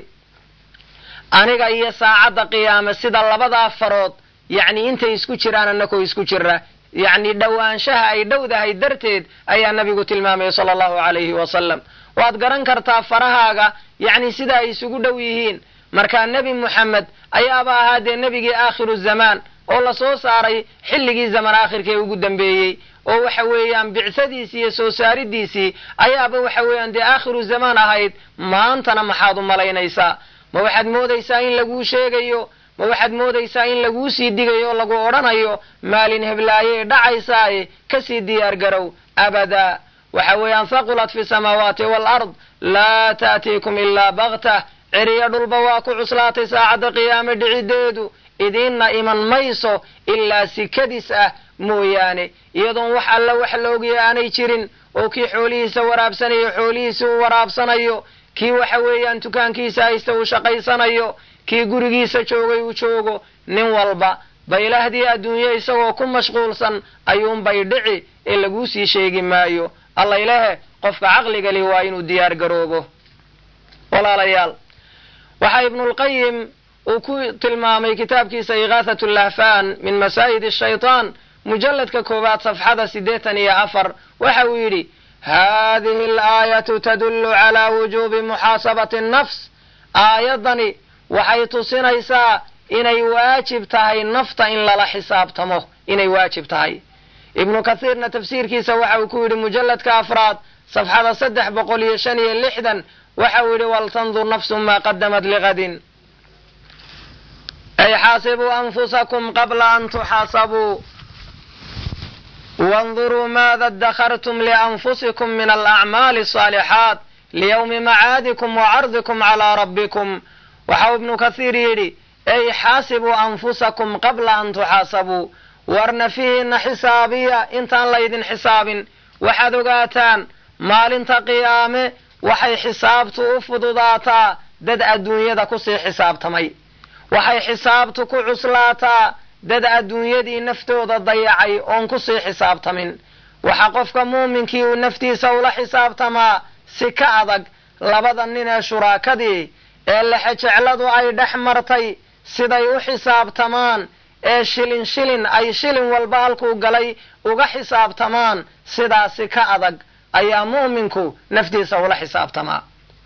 aniga iyo saacadda qiyaame sida labadaa farood yacni intay isku jiraan annakoo isku jira yacni dhowaanshaha ay dhowdahay darteed ayaa nebigu tilmaamaya sala allahu calayhi wasalam waad garan kartaa farahaaga yacni sida ay isugu dhow yihiin markaa nebi moxamed ayaaba ahaa dee nebigii aakhiru zamaan oo lasoo saaray xilligii zaman aakhirka ee ugu dambeeyey oo waxa weeyaan bicsadiisii iyo soo saaridiisii ayaaba waxa weeyaan dee aakhiru zamaan ahayd maantana maxaad u malaynaysaa ma waxaad moodaysaa in laguu sheegayo ma waxaad moodaysaa in laguu sii digayo o lagu odhanayo maalin heblaaye dhacaysaaye kasii diyaar garow abadaa waxa weeyaan haqulat fi samaawaati waalard laa ta'tiikum ilaa baktah ceriyo dhulba waa ku cuslaatay saacadda qiyaame dhicideedu idiinna iman mayso ilaa sikadiis ah mooyaane iyadoon wax alla wax la ogaya aanay jirin oo kii xoolihiisa waraabsanayo xoolihiisa uu waraabsanayo kii waxa weeyaan dukaankiisa haysta uu shaqaysanayo kii gurigiisa joogay uu joogo nin walba baylahdii adduunye isagoo ku mashquulsan ayuunbay dhici ee laguu sii sheegi maayo allaylehe qofka caqliga li waa inuu diyaar garoobo walaalayaal waxaa ibnulqayim uu ku tilmaamay kitaabkiisa igaathatu lahfaan min masaa'id shaytaan mujalladka koowaad safxada siddeetan iyo afar waxa uu yidhi haadihi alaayatu tadullu calaa wujuubi muxaasabati annafs aayaddani waxay tusinaysaa inay waajib tahay nafta in lala xisaabtamo inay waajib tahay ibnu kathiirna tafsiirkiisa waxa uu ku yidhi mujalladka afraad safxada saddex boqol iyo shan iyo lixdan waxa uu yidhi waltandur nafsu maa qadamat ligadin ay xaasibuu anfusakum qabla an tuxaasabuu wاnduruu maada اdakhartum lianfusikum min alacmaali الصaalixaat liyowmi macaadikum wacardikum calىa rabbikum waxau ibnu kathiir yidhi ay xaasibuu anfusakum qabla an tuxaasabuu war nafihiinna xisaabiya intaan laydin xisaabin waxaad ogaataan maalinta qiyaame waxay xisaabtu u fududaataa dad adduunyada kusii xisaabtamay waxay xisaabtu ku cuslaataa dad adduunyadii naftooda dayacay oon kusii xisaabtamin waxa qofka muuminkii uu naftiisa ula xisaabtamaa si ka adag labada nin ee shuraakadii ee lexejecladu ay dhex martay siday u xisaabtamaan ee shilin shilin ay shilin walba halkuu galay uga xisaabtamaan sidaasi ka adag ayaa mu'minku naftiisa ula xisaabtamaa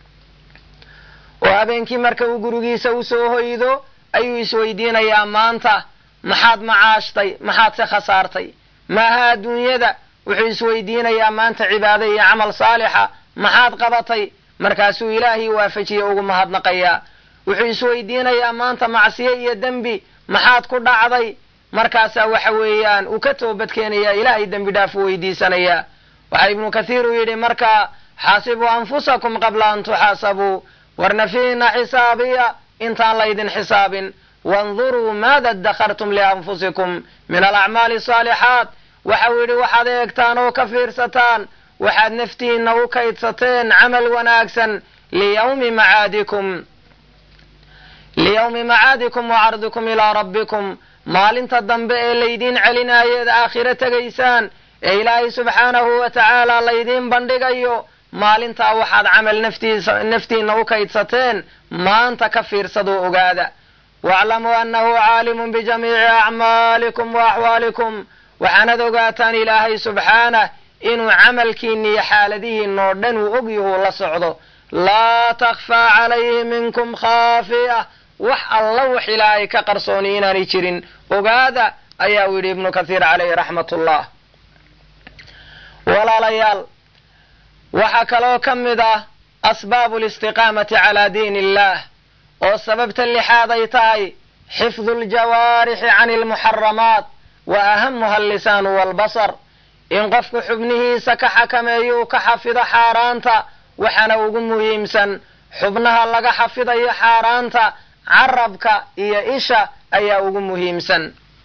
oo habeenkii marka uu gurigiisa u soo hoydo ayuu isweydiinayaa maanta maxaad macaashtay maxaad se khasaartay maaha adduunyada wuxuu isweydiinayaa maanta cibaado iyo camal saalixa maxaad qabatay markaasuu ilaahii waafajiye ugu mahadnaqayaa wuxuu isweydiinayaa maanta macsiye iyo dembi maxaad ku dhacday markaasaa waxa weeyaan uu ka toobadkeenayaa ilaahay dembi dhaaf u weydiisanayaa waxaa ibnu kathiir uu yidhi markaa xaasibuu anfusakum qabla an tuxaasabuu warnafiina xisaabiya intaan laydin xisaabin wanduruu maada adakhartum lianfusikum min alacmaali asaalixaat waxau yidhi waxaad eegtaan oo ka fiirsataan waxaad naftiinna u kaydsateen camal wanaagsan liyawmi macaadikum liyawmi macaadikum wa cardikum ilaa rabbikum maalinta dambe ee laydiin celinaayeed aakhiro tegaysaan ee ilaahay subxaanahu wa tacaala laydiin bandhigayo maalintaa waxaad camal naftiisa naftiinna u kaydsateen maanta ka fiirsadoo ogaada waaclamuu annahu caalimun bijamiici acmaalikum wa axwaalikum waxaanad ogaataan ilaahay subxaanah inuu camalkiinna iyo xaaladihiinoo dhan uu ogyahuu la socdo laa takhfaa calayhi minkum khaafiya wax alla wax ilaahay ka qarsooni inaanay jirin ogaada ayaa uu yidhi ibnu kathiir calayhi raxmat ullah walaalayaal waxaa kaloo ka mid ah asbaabu listiqaamati calaa diin illaah oo sababta lixaad ay tahay xifdu ljawaarixi can almuxaramaat wa ahamuha allisaanu waalbasar in qofku xubnihiisa ka xakameeyo uu ka xafido xaaraanta waxaana ugu muhiimsan xubnaha laga xafidayo xaaraanta carabka iyo isha ayaa ugu muhiimsan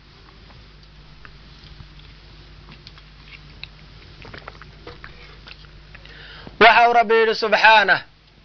waxau rabbi yidhi subxaanah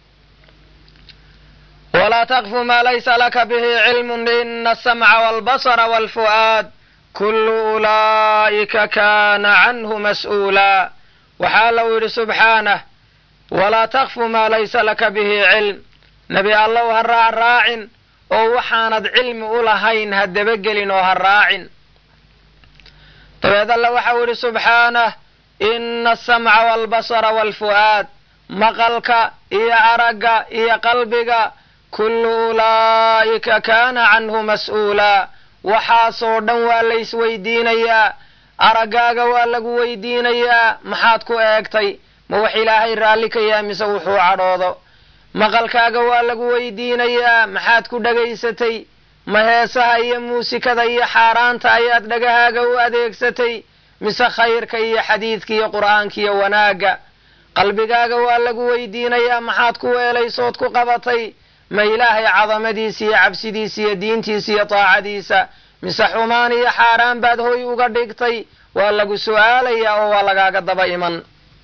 walaa taqfu maa laysa laka bihi cilmun ina asamca walbasra walfu'aad kullu ulaa'ika kaana canhu mas'uulaa waxaa lau yidhi subxaanah walaa takfu maa laysa laka bihi cilm nebi allow ha raacraacin oo waxaanad cilmi u lahayn ha dabagelin oo ha raacin dabeed alla waxau yidhi subxaanah ina asamca walbasara walfu'aad maqalka iyo aragga iyo qalbiga kullu ulaa'ika kaana canhu mas'uulaa waxaasoo dhan waa laysweydiinayaa araggaaga waa lagu weydiinayaa maxaad ku eegtay ma wax ilaahay raalli ka yahay mise wuxuu cadhoodo maqalkaaga waa lagu weydiinayaa maxaad ku dhagaysatay ma heesaha iyo muusikada iyo xaaraanta ayaad dhagahaaga u adeegsatay mise khayrka iyo xadiidka iyo qur'aanka iyo wanaagga qalbigaaga waa lagu weydiinayaa maxaad ku weelaysood ku qabatay ma ilaahay cadamadiisa iyo cabsidiisa iyo diintiisa iyo taacadiisa mise xumaan iyo xaaraan baad hoy uga dhigtay waa lagu su'aalayaa oo waa lagaaga daba iman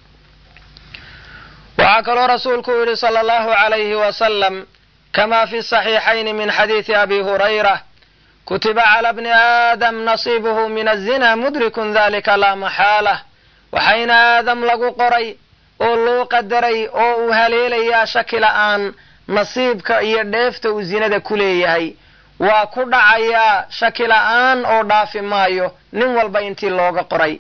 waxaa kaloo rasuulku yidhi sala allahu calayhi wasalam kama fi saxiixayni min xadiidi abi hurayra kutiba cala bni aadam nasiibuhu min azina mudrikun dalika laa maxaalah waxayna aadam lagu qoray oo loo qadaray oo uu haleelayaa shaki la'aan nasiibka iyo dheefta uu zinada ku leeyahay waa ku dhacayaa shaki la'aan oo dhaafi maayo nin walba intii looga qoray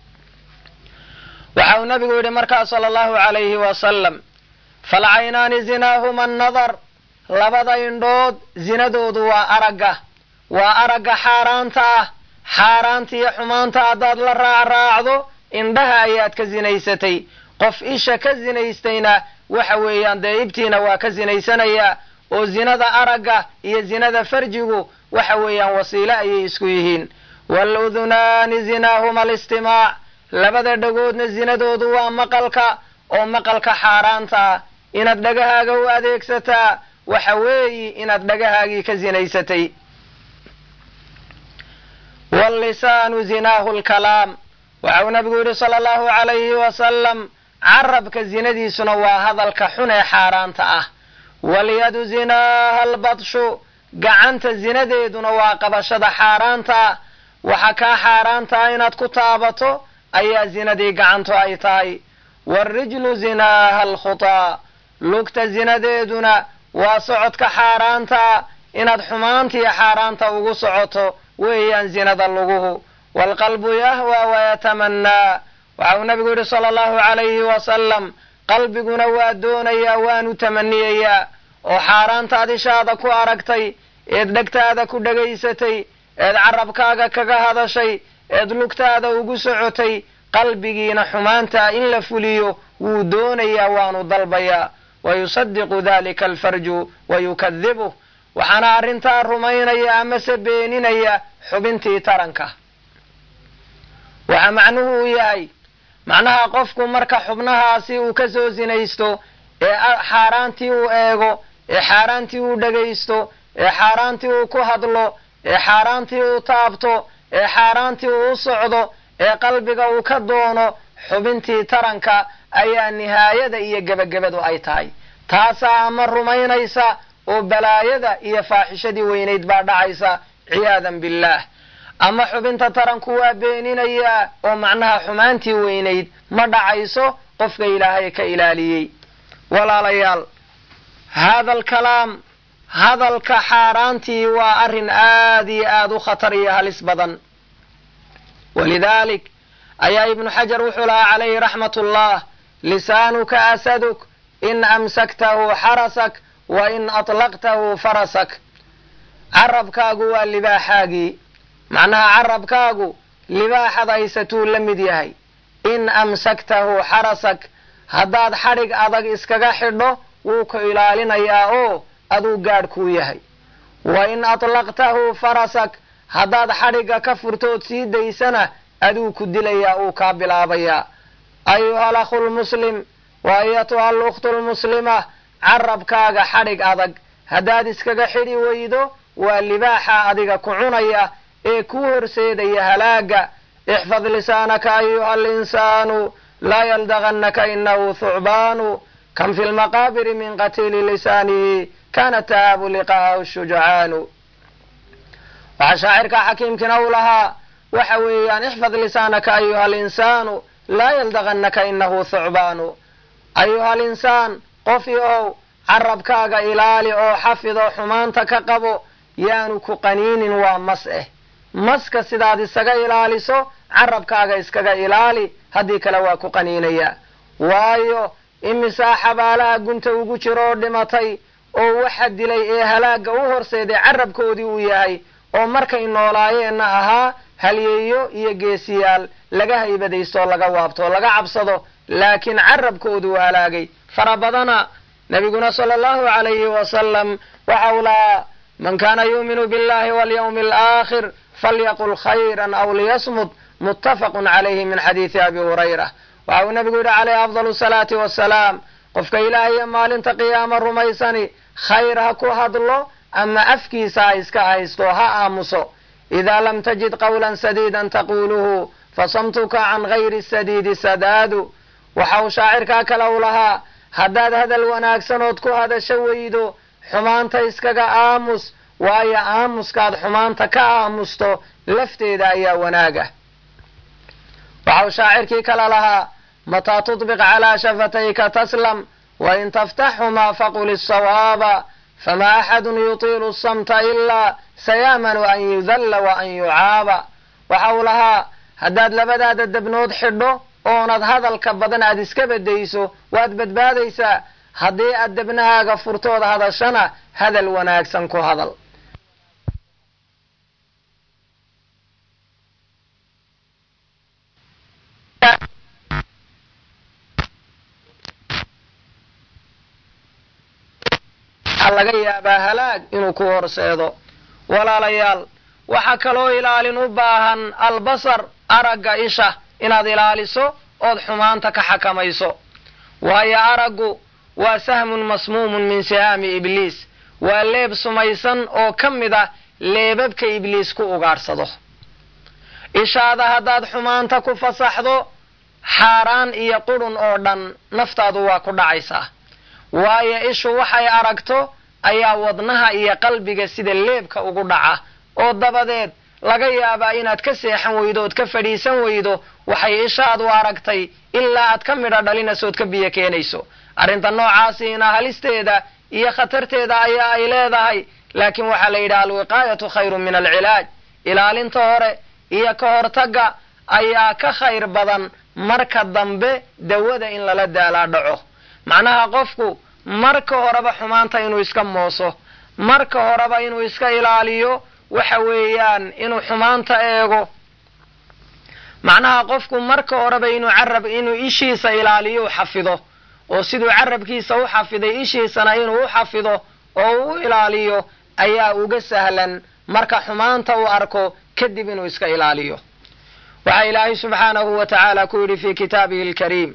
waxa uu nabigu yidhi markaa sala allahu calayhi wasalam falcaynaani zinaahuma annadar labada indhood zinadoodu waa aragga waa aragga xaaraanta ah xaaraanta iyo xumaanta haddaad la raacraacdo indhaha ayaad ka zinaysatay qof isha ka zinaystayna waxa weeyaan dee ibtiina waa ka zinaysanayaa oo zinada aragga iyo zinada farjigu waxa weeyaan wasiile ayay isku yihiin waludunaani zinaahuma alistimaac labada dhagoodna zinadoodu waa maqalka oo maqalka xaaraanta ah inaad dhagahaaga u adeegsataa waxa weeyi inaad dhagahaagii ka zinaysatay wallisaanu zinaahu lkalaam waxa uu nabigu yidhi sala allahu calayhi wasalam carabka zinadiisuna waa hadalka xun ee xaaraanta ah walyadu zinaaha albadshu gacanta zinadeeduna waa qabashada xaaraanta ah waxa kaa xaaraanta ah inaad ku taabato ayaa zinadii gacantu ay tahay waarijlu zinaaha alkhutaa lugta zinadeeduna waa socodka xaaraanta inaad xumaantiiyo xaaraanta ugu socoto weeyaan zinada luguhu waalqalbu yahwa wayatamanaa waxa uu nabigu yidhi sala allahu calayhi wasalam qalbiguna waa doonayaa waanu tamaniyayaa oo xaaraantaad ishaada ku aragtay eed dhegtaada ku dhegaysatay eed carabkaaga kaga hadashay eed lugtaada ugu socotay qalbigiina xumaanta in la fuliyo wuu doonayaa waanu dalbayaa wayusadiqu dalika alfarju wayukadibuh waxaana arrintaa rumaynaya amase beeninaya xubintii taranka waxa macnuhu uu yahay macnaha qofku marka xubnahaasi uu ka soo sinaysto ee xaaraantii uu eego ee xaaraantii uu dhegaysto ee xaaraantii uu ku hadlo ee xaaraantii uu taabto ee xaaraantii uu u socdo ee qalbiga uu ka doono xubintii taranka ayaa nihaayada iyo gebagabadu ay tahay taasaa ama rumaynaysa oo balaayada iyo faaxishadii weynayd baa dhacaysa ciyaadan billaah ama xubinta taranku waa beeninayaa oo macnaha xumaantii weynayd ma dhacayso qofka ilaahay ka ilaaliyey walaalayaal haada alkalaam hadalka xaaraantii waa arrin aad iyo aad u khatar iyo halis badan walidaalik ayaa ibnu xajar wuxuu lahaa calayhi raxmat ullah lisaanuka asaduk in amsaktahu xarasak wa in atlaqtahu farasak carabkaagu waa libaaxaagii macnaha carabkaagu libaaxad haysatuu la mid yahay in amsaktahu xarasak haddaad xadhig adag iskaga xidho wuu ku ilaalinayaa oo aduu gaadh kuu yahay wa in atlaqtahu farasak haddaad xadhigga ka furtood sii daysana aduu ku dilayaa uu kaa bilaabayaa ayuha alakhu lmuslim wa ayatuha alukhtu lmuslima carabkaaga xadhig adag haddaad iskaga xidhi weydo waa libaaxa adiga ku cunaya ee kuu horseedaya halaaga ixfad lisaanaka ayuha alinsaanu laa yaldagannaka inahu thucbaanu kam fi lmaqaabiri min qatiili lisaanihi kana tahaabu liqaahu shujacaanu waxaa shaacirka xakiimkina u lahaa waxa weeyaan ixfad lisaanaka ayuha alinsaanu laa yaldagannaka inahu thucbaanu ayuha alinsaan qofi ow carabkaaga ilaali oo xafid oo xumaanta ka qabo yaanu ku qaniinin waa mas eh maska sidaad isaga ilaaliso carabkaaga iskaga ilaali haddii kale waa ku qaniinayaa waayo imisaa xabaalaha gunta ugu jiro oo dhimatay oo waxa dilay ee halaagga u horseeday carabkoodii uu yahay oo markay noolaayeenna ahaa halyeeyo iyo geesiyaal laga haybadaysto oo laga waabto oo laga cabsado laakiin carabkoodu u halaagay fara badana nabiguna sala allahu calayhi wasalam waxa uu lahaa man kana yuuminu billahi walyawmi alaakhir falyaqul khayran aw liyasmud muttafaqun calayhi min xadiidi abi hurayra waxa uu nabigu yidhi calayhi afdal salaati wasalaam qofka ilaahiyo maalinta qiyaama rumaysani khayr ha ku hadlo ama afkiisa ha iska haysto ha aamuso idaa lam tajid qawlan sadiidan taquluhu fasamtuka can gayri sadiidi sadaadu waxa uu shaacirkaa kale u lahaa haddaad hadal wanaagsanood ku hadasho weydo xumaanta iskaga aamus waayo aamuskaad xumaanta ka aamusto lafteeda ayaa wanaaga waxa uu shaacirkii kale lahaa mataa tudbiq calaa shafatayka taslam wain taftaxhumaa faqul isawaaba fama axadun yutiilu samta ilaa sayaamanu an yudalla wa an yucaaba waxa uu lahaa haddaad labadaada debnood xidho oonad hadalka badan aad iska bedayso waad badbaadaysaa haddii aad debnahaaga furtood hadashana hadal wanaagsan ku hadal waxaa laga yaabaa halaag inuu ku horseedo walaalayaal waxaa kaloo ilaalin u baahan albasar aragga isha inaad ilaaliso ood xumaanta ka xakamayso waayo araggu waa sahmun masmuumun min sihaami ibliis waa leeb sumaysan oo ka mid ah leebabka ibliis ku ugaadhsado ishaada haddaad xumaanta ku fasaxdo xaaraan iyo qudhun oo dhan naftaadu waa ku dhacaysaa waayo ishu waxay aragto ayaa wadnaha iyo qalbiga sida leebka ugu dhaca oo dabadeed laga yaabaa inaad ka seexan weydo ood ka fadhiisan weydo waxay ishaadu aragtay ilaa aad ka midho dhalinayso ood ka biyo keenayso arrinta noocaasiina halisteeda iyo khatarteeda ayaa ay leedahay laakiin waxaa la yidhaha alwiqaayatu khayrun min alcilaaj ilaalinta hore iyo ka hortagga ayaa ka khayr badan marka dambe dawada in lala daalaa dhaco macnaha qofku marka horeba xumaanta inuu iska mooso marka horeba inuu iska ilaaliyo waxa weeyaan inuu xumaanta eego macnaha qofku marka horeba inuu carab inuu ishiisa ilaaliyo u xafido oo siduu carabkiisa u xafiday ishiisana inuu u xafido oo u ilaaliyo ayaa uga sahlan marka xumaanta uu arko kadib inuu iska ilaaliyo waxaa ilaahay subxaanahu wa tacaala ku yidhi fi kitaabihi alkariim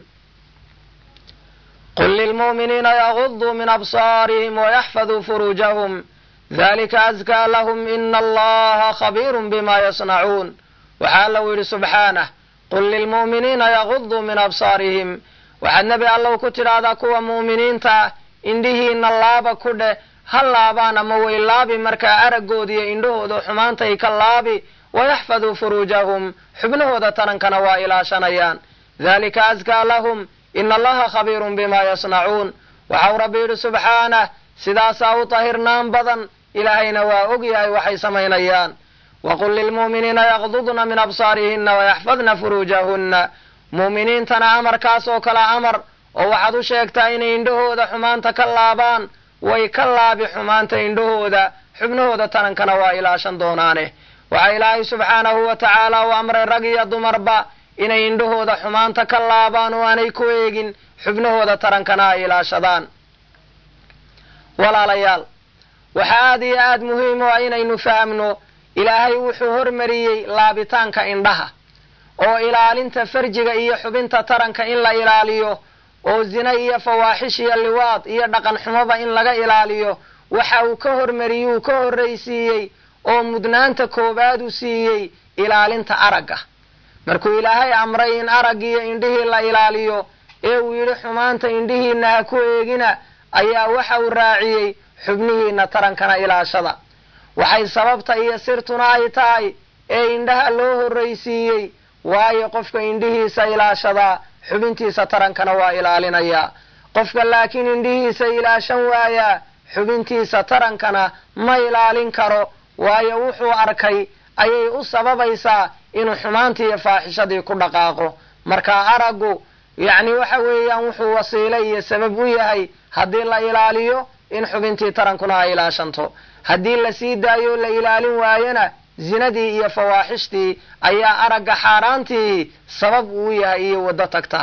qul lilmu'miniina yaguduu min absaarihim wayaxfaduu furuujahum dalika askaa lahum ina allaha khabiirun bima yasnacuun waxaa allau yidhi subxaanah qul lilmu'miniina yaguduu min absaarihim waxaad nebi allow ku tidhaahdaa kuwa mu'miniinta ah indhihiina laaba ku dheh ha laabaan ama way laabi markaa araggooda iyo indhahooda xumaantay ka laabi wayaxfaduu furuujahum xubnahooda tarankana waa ilaashanayaan dalika askaa lahum ina allaha khabiirun bima yasnacuun waxau rabbi yidhi subxaanah sidaasaa u tahirnaan badan ilaahayna waa og yahay waxay samaynayaan waqul lilmu'miniina yaqdudna min absaarihina wayaxfadna furuujahunna mu'miniintana amarkaas oo kale amar oo waxaad u sheegtaa inay indhahooda xumaanta ka laabaan way ka laabi xumaanta indhahooda xubnahooda tarankana waa ilaashan doonaane waxaa ilaahay subxaanahu wa tacaala u amray rag iyo dumarba inay indhahooda xumaanta ka laabaan oo aanay ku eegin xubnahooda tarankana ay ilaashadaan walaalayaal waxaa aada iyo aada muhiim u ah inaynu fahamno ilaahay wuxuu hormariyey laabitaanka indhaha oo ilaalinta farjiga iyo xubinta taranka in la ilaaliyo oo zina iyo fawaaxish iyo liwaad iyo dhaqan xumoba in laga ilaaliyo waxa uu ka hormariyuu ka horraysiiyey oo mudnaanta koowaad u siiyey ilaalinta aragga markuu ilaahay amray in araggiiyo indhihii la ilaaliyo ee uu yidhi xumaanta indhihiina ha ku eegina ayaa waxa uu raaciyey xubnihiina tarankana ilaashada waxay sababta iyo sirtuna ay tahay ee indhaha loo horraysiiyey waayo qofka indhihiisa ilaashadaa xubintiisa tarankana waa ilaalinayaa qofka laakiin indhihiisa ilaashan waayaa xubintiisa tarankana ma ilaalin karo waayo wuxuu arkay ayay u sababaysaa inuu xumaantii iyo faaxishadii ku dhaqaaqo marka araggu yacni waxa weeyaan wuxuu wasiile iyo sabab u yahay haddii la ilaaliyo in xubintii tarankuna ay ilaashanto haddii la sii daayo la ilaalin waayona zinadii iyo fawaaxishtii ayaa aragga xaaraantii sabab uu yahay iyo waddo tagta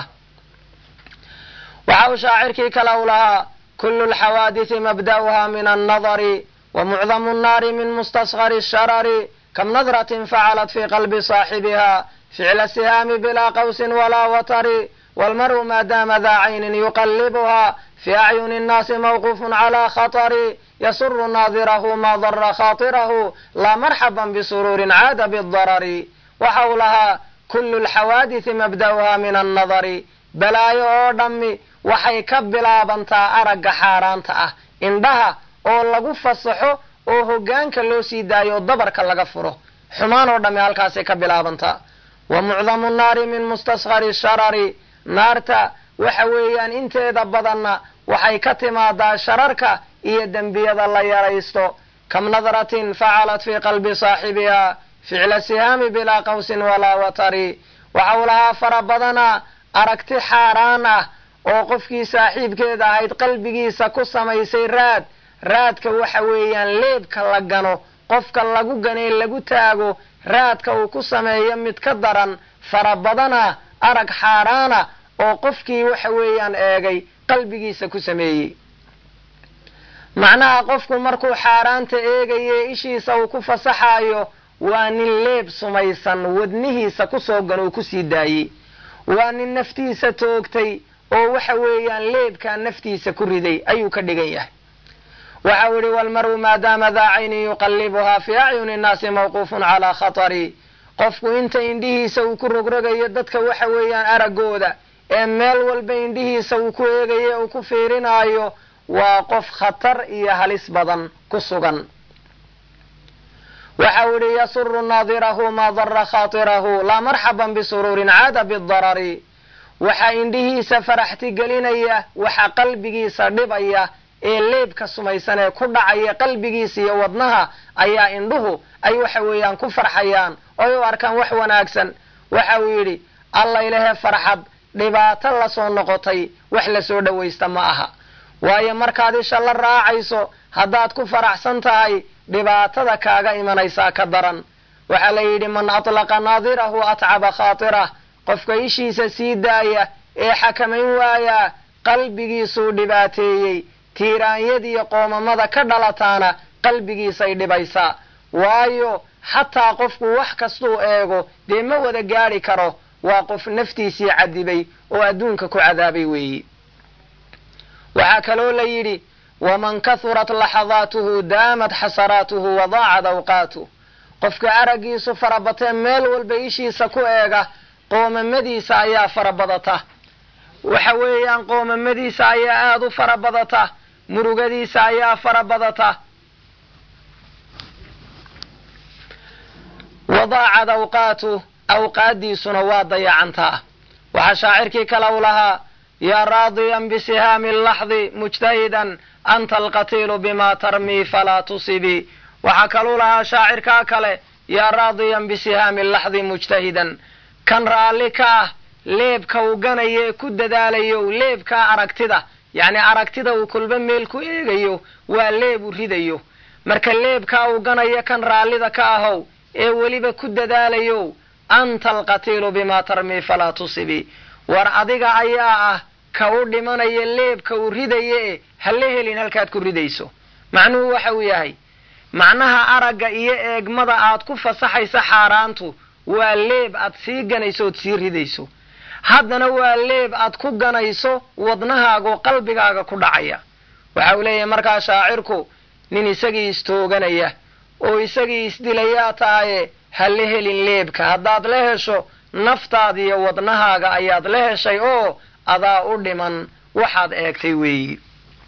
waxa uu shaacirkii kale u lahaa kulu lxawaadisi mabda'uha min annadari wa mucdamu nnaari min mustasgari sharari kam nadratin facalat fi qalbi saaxibiha ficla sihaami bilaa qawsin walaa watari walmaru maadaama daa caynin yuqallibuha fi acyuni nnaasi mawquufun calaa khatari yasuru naadirahu maa dara khaatirahu laa marxaban bisuruurin caada bidarari waxa uu lahaa kullu lxawaadisi mabda'uha min annadari balaayo oo dhammi waxay ka bilaabantaa aragga xaaraanta ah indhaha oo lagu fasaxo oo hoggaanka loo sii daayo oo dabarka laga furo xumaan oo dhammi halkaasay ka bilaabantaa wa mucdamu nnaari min mustaskhari sharari naarta waxa weeyaan inteeda badanna waxay ka timaadaa shararka iyo dembiyada la yaraysto kam nadratin facalat fii qalbi saaxibiha ficla sihaami bilaa qawsin walaa watari waxa uu lahaa fara badana aragti xaaraan ah oo qofkii saaxiibkeeda ahayd qalbigiisa ku samaysay raad raadka waxa weeyaan leebka la gano qofka lagu ganee lagu taago raadka uu ku sameeyo mid ka daran fara badana arag xaaraana oo qofkii waxa weeyaan eegay qalbigiisa ku sameeyey macnaha qofku markuu xaaraanta eegaye ishiisa uu ku fasaxaayo waa nin leeb sumaysan wadnihiisa kusoo gan uu kusii daayey waa nin naftiisa toogtay oo waxa weeyaan leebkaa naftiisa ku riday ayuu ka dhigan yahay waxa uu yihi walmaru maadaama daa caynin yuqallibuhaa fii acyuni nnaasi mawquufun calaa khatari qofku inta indhihiisa uu ku rogrogayo dadka waxa weeyaan araggooda ee meel walba indhihiisa uu ku eegayo ee uu ku fiirinaayo waa qof khatar iyo halis badan ku sugan waxa uu yihi yasuru naadirahu maa dara khaatirahu laa marxaban bisuruurin caada bidarari waxaa indhihiisa faraxti gelinaya waxa qalbigiisa dhibaya ee leebka sumaysan ee ku dhacaya qalbigiisa iyo wadnaha ayaa indhuhu ay waxa weeyaan ku farxayaan oy u arkaan wax wanaagsan waxa uu yidhi alla ilahe farxad dhibaato lasoo noqotay wax lasoo dhowaysta ma aha waayo markaad isha la raacayso haddaad ku faraxsan tahay dhibaatada kaaga imanaysaa ka daran waxaa la yidhi man atlaqa naadirahu atcaba khaatirah qofka ishiisa sii daaya ee xakamayn waayaa qalbigiisuu dhibaateeyey tiiraanyadiiyo qoomamada ka dhalataana qalbigiisay dhibaysaa waayo xataa qofku wax kastuu eego dee ma wada gaadhi karo waa qof naftiisii cadibay oo adduunka ku cadaabay weeyi waxaa kaloo la yidhi waman kahurat laxadaatuhu daamat xasaraatuhu wadaacad awqaatu qofka araggiisu farabatee meel walba ishiisa ku eega qoomamadiisa ayaa farabadata waxa weeyaan qoomamadiisa ayaa aada u fara badata murugadiisa ayaa fara badata wadaacad awqaatu awqaaddiisuna waa dayacantaa waxaa shaacirkii kale u lahaa yaa raadiyan bisihaami laxdi mujtahidan anta alqatiilu bima tarmii falaa tusibii waxaa kaluu lahaa shaacirkaa kale yaa raadiyan bisihaami laxdi mujtahidan kan raalli ka ah leebka uu ganayo ee ku dadaalayo leebkaa aragtida yacni aragtida uu kolba meel ku eegayo waa leeb u ridayo marka leebkaa uu ganayo kan raallida ka ahow ee weliba ku dadaalayo anta alqatiilu bimaa tarmii falaa tusibii war adiga ayaa ah ka u dhimanaya leebka uu ridaya e hala helin halkaad ku ridayso macnuhu waxa uu yahay macnaha aragga iyo eegmada aad ku fasaxaysa xaaraantu waa leeb aad sii ganayso ood sii ridayso haddana waa leeb aad ku ganayso wadnahaago qalbigaaga ku dhacaya waxa uu leeyahay markaa shaacirku nin isagii istooganaya oo isagii isdilayaa tahaye ha la helin leebka haddaad la hesho naftaada iyo wadnahaaga ayaad la heshay oo adaa u dhiman waxaad eegtay weeyi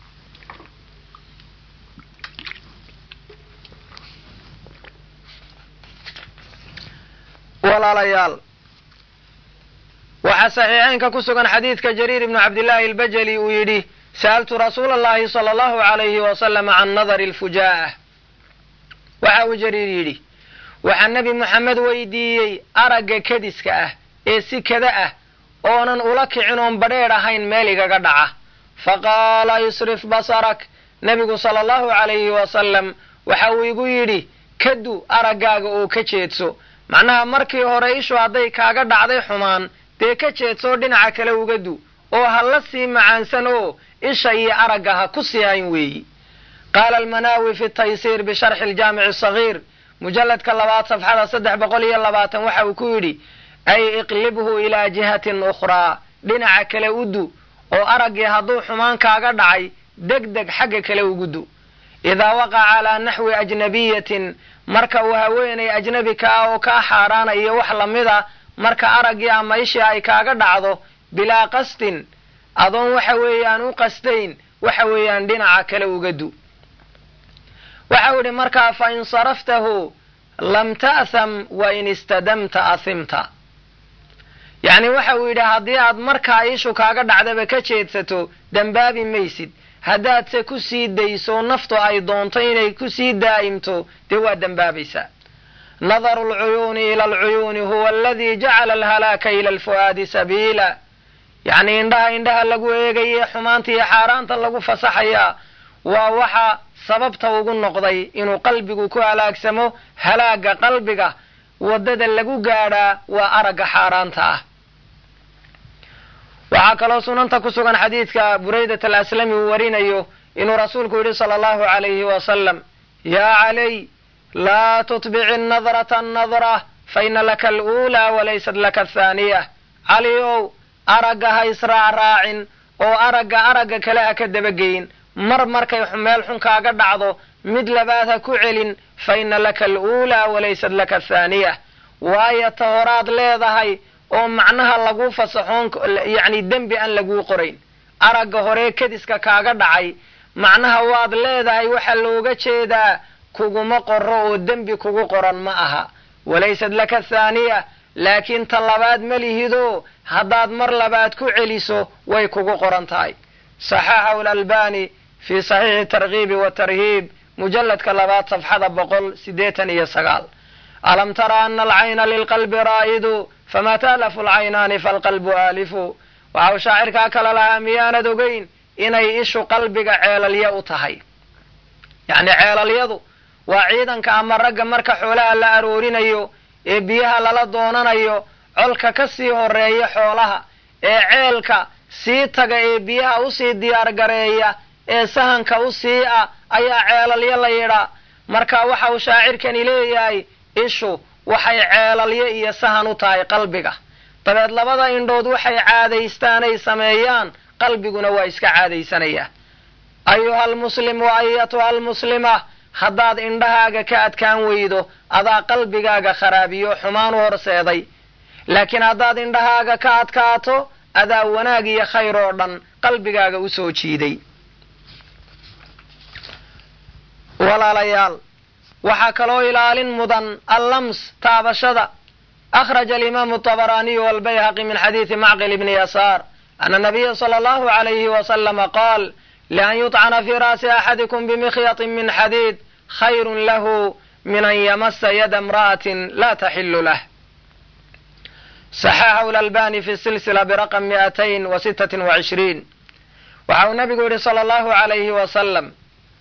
walaalayaal waxaa saxiixeynka ku sugan xadiidka jariir ibnu cabdillaahi albajali uu yidhi sa'altu rasuula allahi sala allahu calayhi wasalam can nadari alfujaa'ah waxa uu jariir yidhi waxaa nebi moxamed weydiiyey aragga kediska ah ee si kada ah oonan ula kicin oon badheedh ahayn meel igaga dhaca faqaala isrif basarak nebigu sala allahu calayhi wasalam waxa uu igu yidhi kadu araggaaga oo ka jeedso macnaha markii hore ishu hadday kaaga dhacday xumaan dee ka jeedsoo dhinaca kale uga du oo ha la sii macaansan oo isha iyo aragga ha ku sii hayn weeyi qaala almanaawi fi taysiir bisharxi aljaamici asagiir mujalladka labaad safxada saddex boqol iyo labaatan waxa uu ku yidhi ay iqlibhu ilaa jihatin ukhraa dhinaca kale u du oo araggii hadduu xumaan kaaga dhacay deg deg xagga kale ugu du idaa waqaca calaa naxwi ajnabiyatin marka uu haweenay ajnabi ka ah oo kaa xaaraanayo wax lamida marka araggii ama ishii ay kaaga dhacdo bilaa qasdin adoon waxa weeyaan u qasdayn waxa weeyaan dhinaca kale uga du waxau idhi markaa fa in saraftahu lam ta'tham wa in istadamta ahimta yacni waxa uu yidhi haddii aad markaa ishu kaaga dhacdaba ka jeedsato dembaabi maysid haddaadse ku sii dayso naftu ay doonto inay ku sii daa'imto dee waa dembaabaysaa nadaru lcuyuuni ila alcuyuuni huwa aladii jacala alhalaaka ila alfu'aadi sabiila yacni indhaha indhaha lagu eegaye xumaanta iyo xaaraanta lagu fasaxayaa waa waxa sababta ugu noqday inuu qalbigu ku halaagsamo halaaga qalbiga waddada lagu gaadhaa waa aragga xaaraanta ah waxaa kaloo sunanta ku sugan xadiidka buraydat alaslami uu warinayo inuu rasuulku yidhi sala allahu calayhi wasalam yaa calay laa tutbici nadrata annadra fa ina laka aluulaa walaysat laka athaaniya cali ow aragga ha israacraacin oo aragga aragga kale ha ka dabageyin mar markay meel xun kaaga dhacdo mid labaad ha ku celin fa ina laka aluulaa walaysat laka athaaniya waayo ta horaad leedahay oo macnaha lagu fasaxoon yacni dembi aan laguu qorayn aragga horee kadiska kaaga dhacay macnaha waad leedahay waxaa looga jeedaa kuguma qoro oo dembi kugu qoran ma aha walaysat laka thaaniya laakiin ta labaad ma lihidoo haddaad mar labaad ku celiso way kugu qoran tahay saxaxahu lalbani fii saxiixi tarkiibi watarhiib mujalladka labaad safxada boqol siddeetan iyo sagaal alam tara ana alcayna lilqalbi raa'idu fama taalafu alcaynaani falqalbu aalifu waxa uu shaacirkaa kale lahaa miyaanad ogeyn inay ishu qalbiga ceelalya u tahay yacni ceelalyadu waa ciidanka ama ragga marka xoolaha la aroorinayo ee biyaha lala doonanayo colka ka sii horeeya xoolaha ee ceelka sii taga ee biyaha usii diyaargareeya ee sahanka u sii ah ayaa ceelalyo la yidhaa marka waxa uu shaacirkani leeyahay ishu waxay ceelalyo iyo sahan u tahay qalbiga dabeed labada indhood waxay caadaystaanay sameeyaan qalbiguna waa iska caadaysanayaa ayuha almuslim wa ayatuha almuslima haddaad indhahaaga ka adkaan weydo adaa qalbigaaga kharaabiyo xumaan u horseeday laakiin haddaad indhahaaga ka adkaato adaa wanaag iyo khayr oo dhan qalbigaaga u soo jiiday walaalayaal waxaa kaloo ilaalin mudan allams taabashada akhraja alimaamu طabaraaniyu walbayhaqi min xadiidi macqil ibni yasaar ana nabiya sala allahu alayhi wasalama qaal lian yuطcana fii ra'si axadikum bimikyatin min xadiid khayrun lahu min an yamasa yada imra'atin la taxilu lah saxaxahu lalbani fi silsila biraqam mi'atayn wa sittatin wa cishriin waxa uu nabigu yidhi sala allahu alayhi wasalam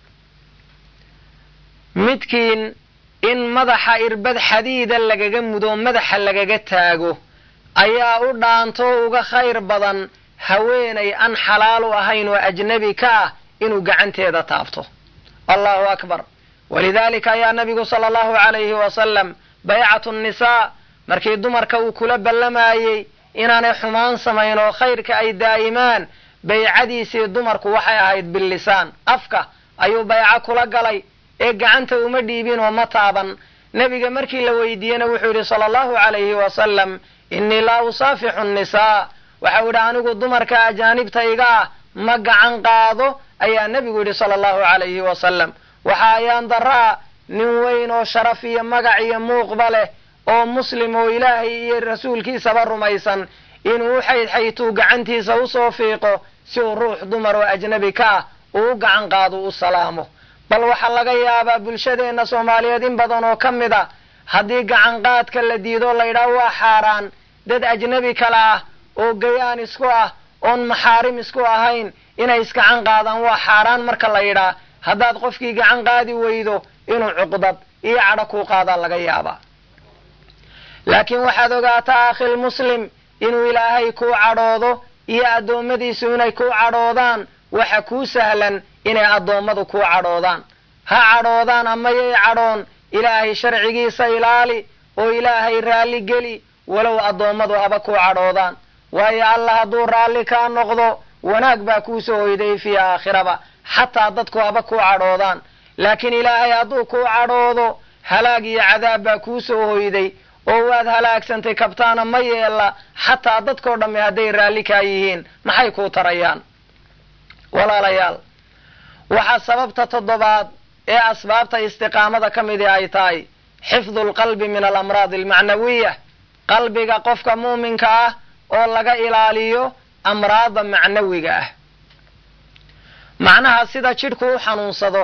midkiin in madaxa irbad xadiida lagaga mudo madaxa lagaga taago ayaa u dhaanto uga khayr badan haweenay aan xalaal u ahayn oo ajnabi ka ah inuu gacanteeda taabto allahu akbar walidaalika ayaa nabigu sala allahu calayhi wasalam baycatu nnisaa markii dumarka uu kula ballamayey inaanay xumaan samayn oo khayrka ay daa'imaan baycadiisii dumarku waxay ahayd billisaan afka ayuu bayco kula galay ee gacanta uma dhiibin oo ma taaban nebiga markii la weydiiyena wuxuu yidhi sala allahu calayhi wasalam innii laa usaafixu nnisaa waxau yidhi anigu dumarka ajaanibta iga ah ma gacan qaado ayaa nebigu yidhi sala allahu calayhi wasalam waxa ayaan daraa nin weyn oo sharaf iyo magac iyo muuqba leh oo muslim oo ilaahay iyo rasuulkiisaba rumaysan inuu u xaydxaytuu gacantiisa usoo fiiqo si uu ruux dumar oo ajnabi ka ah uu u gacan qaado u salaamo bal waxaa laga yaabaa bulshadeenna soomaaliyeed in badan oo ka mid a haddii gacanqaadka la diido laydhaah waa xaaraan dad ajnabi kale ah oo gayaan isku ah oon maxaarim isku ahayn inay isgacan qaadaan waa xaaraan marka la yidhaa haddaad qofkii gacan qaadi weydo inuu cuqdad iyo cadho kuu qaadaa laga yaabaa laakiin waxaad ogaataa akhil muslim inuu ilaahay kuu cadhoodo iyo addoommadiisu inay kuu cadhoodaan waxa kuu sahlan inay addoommadu kuu cadhoodaan ha cadhoodaan ama yay cadhoon ilaahay sharcigiisa ilaali oo ilaahay raalli geli walow addoommadu haba kuu cadhoodaan waayo allah hadduu raalli kaa noqdo wanaag baa kuu soo hoyday fii aakhiraba xataa dadku haba kuu cadhoodaan laakiin ilaahay hadduu kuu cadhoodo halaag iyo cadaab baa kuu soo hoyday oo waad halaagsantay kabtaana ma yeella xataa dadkoo dhamme hadday raalli kaa yihiin maxay kuu tarayaan walaalayaal waxaa sababta toddobaad ee asbaabta istiqaamada ka midii ay tahay xifdu lqalbi min alamraadi almacnawiya qalbiga qofka muuminka ah oo laga ilaaliyo amraada macnawiga ah macnaha sida jidhku u xanuunsado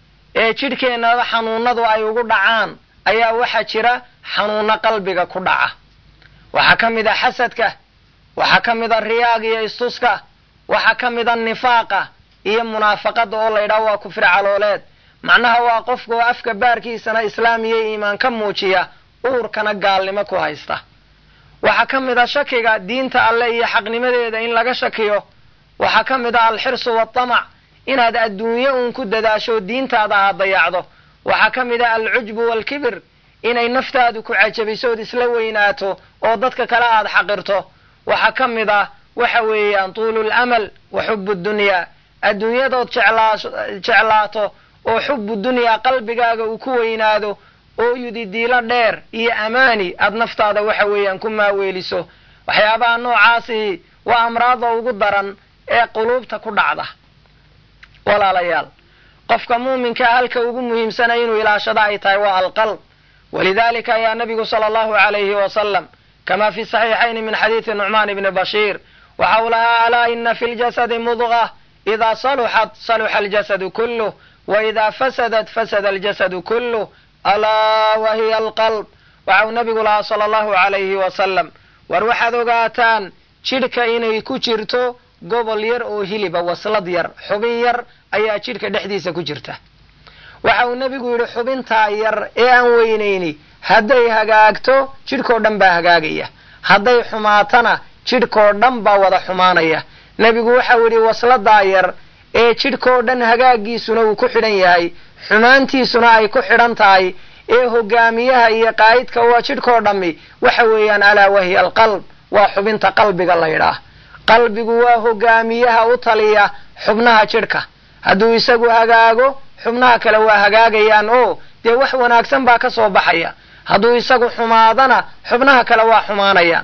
ee jidhkeennada xanuunadu ay ugu dhacaan ayaa waxaa jira xanuuno qalbiga ku dhaca waxaa ka mid a xasadka waxaa ka mid a riyaaga iyo istuska waxaa ka mid a nifaaqa iyo munaafaqada oo la ydhaho waa kufri calooleed macnaha waa qofka oo afka baarkiisana islaam iyo iimaan ka muujiya uurkana gaalnimo ku haysta waxaa ka mid a shakiga diinta alle iyo xaqnimadeeda in laga shakiyo waxaa ka mid a alxirsu waatamac inaad adduunyo uun ku dadaasho diintaada aad dayacdo waxaa ka mid a alcujbu waalkibir inay naftaadu ku cajabiso ood isla weynaato oo dadka kale aad xaqirto waxaa ka mid ah waxa weeyaan tuulu lamal wa xubu dunyaa adduunyadood jeclaato oo xubu dunyaa qalbigaaga uu ku weynaado oo yudidiilo dheer iyo amaani aad naftaada waxa weeyaan ku maaweeliso waxyaabaha noocaasi waa amraada ugu daran ee quluubta ku dhacda walaalayaal qofka muuminkaa halka ugu muhiimsana inuu ilaashado ay tahay waa alqalb walidalika ayaa nabigu sala allahu alayhi wasalam kama fi saxiixayni min xadiidi nucmaan ibni bashiir waxa uu lahaa alaa ina fi ljasadi mudqa idaa saluxat saluxa aljasadu kuluh wa idaa fasadat fasada aljasadu kuluh alaa wa hiya alqalb waxa uu nabigu lahaa sala allahu alayhi wasalam war waxaad ogaataan jidhka inay ku jirto gobol yar oo hiliba waslad yar xubin yar ayaa jidhka dhexdiisa ku jirta waxa uu nebigu yidhi xubintaa yar ee aan weynayni hadday hagaagto jidhkoo dhan baa hagaagaya hadday xumaatana jidhkoo dhan baa wada xumaanaya nebigu waxau yidhi wasladaa yar ee jidhkoo dhan hagaagiisuna uu ku xidhan yahay xumaantiisuna ay ku xidhan tahay ee hogaamiyaha iyo qaa'idka waa jidhkoo dhammi waxa weeyaan alaa wahiya alqalb waa xubinta qalbiga la ydhaah qalbigu waa hogaamiyaha u taliya xubnaha jidhka hadduu isagu hagaago xubnaha kale waa hagaagayaan oo dee wax wanaagsan baa ka soo baxaya hadduu isagu xumaadana xubnaha kale waa xumaanayaan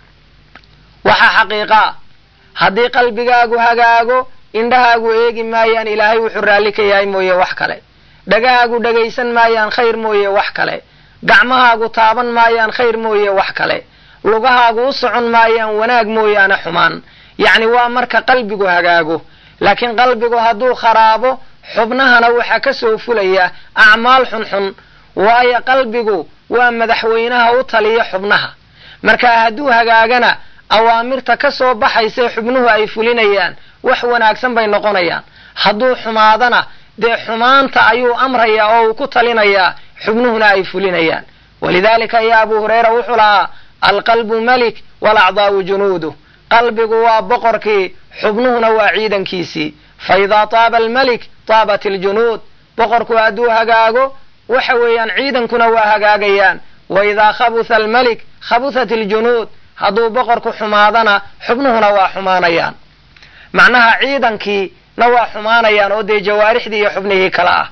waxaa xaqiiqaa haddii qalbigaagu hagaago indhahaagu eegi maayaan ilaahay wuxuu raalli ka yahay mooye wax kale dhagahaagu dhagaysan maayaan khayr mooye wax kale gacmahaagu taaban maayaan khayr mooye wax kale lugahaagu u socon maayaan wanaag mooyaane xumaan yacni waa marka qalbigu hagaago laakiin qalbigu hadduu kharaabo xubnahana waxaa ka soo fulaya acmaal xunxun waayo qalbigu waa madaxweynaha u taliya xubnaha marka hadduu hagaagana awaamirta ka soo baxaysae xubnuhu ay fulinayaan wax wanaagsan bay noqonayaan hadduu xumaadana dee xumaanta ayuu amrayaa oo uu ku talinayaa xubnuhuna ay fulinayaan walidaalika ayaa abu hureyra wuxuu lahaa alqalbu malik walacdaa'u junuudu qalbigu waa boqorkii xubnuhuna waa ciidankiisii fa idaa taaba almalik taabat aljunuud boqorku hadduu hagaago waxa weeyaan ciidankuna waa hagaagayaan wa idaa khabutha almalik khabuthat aljunuud hadduu boqorku xumaadana xubnuhuna waa xumaanayaan macnaha ciidankiina waa xumaanayaan oo dee jawaarixdii iyo xubnihii kale ah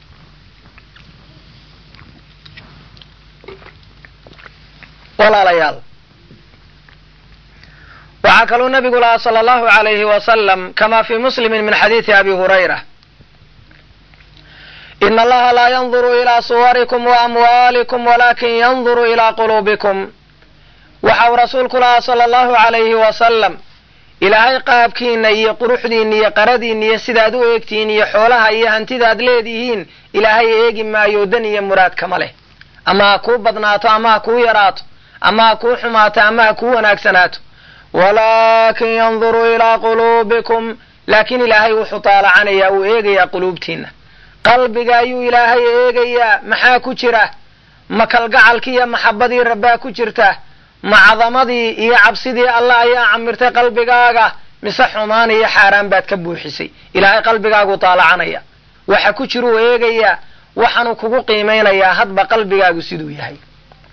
walaalayaal waxaa kaluu nabigu lahaa sala allahu alayhi wasalam kama fi muslimi min xadiidi abi hurayra in allaha laa yanduru ilaa suwarikum waamwaalikum walakin yanduru ilaa quluubikum waxa uu rasuulku lahaa sala allahu alayhi wasalam ilaahay qaabkiina iyo quruxdiina iyo qaradiina iyo sidaad u eegtihiin iyo xoolaha iyo hantidaad leedihiin ilaahay eegi maayo dan iyo muraad kama leh ama ha kuu badnaato ama ha kuu yaraato ama ha kuu xumaato ama ha kuu wanaagsanaato walaakin yanduru ilaa quluubikum laakiin ilaahay wuxuu taalacanayaa uu eegayaa quluubtiina qalbiga ayuu ilaahay eegayaa maxaa ku jira ma kalgacalkii iyo maxabadii rabbaa ku jirta ma cadamadii iyo cabsidii allah ayaa camirtay qalbigaaga mise xumaan iyo xaaraan baad ka buuxisay ilaahay qalbigaagu taalacanaya waxa ku jiruu eegayaa waxaanu kugu qiimaynayaa hadba qalbigaagu siduu yahay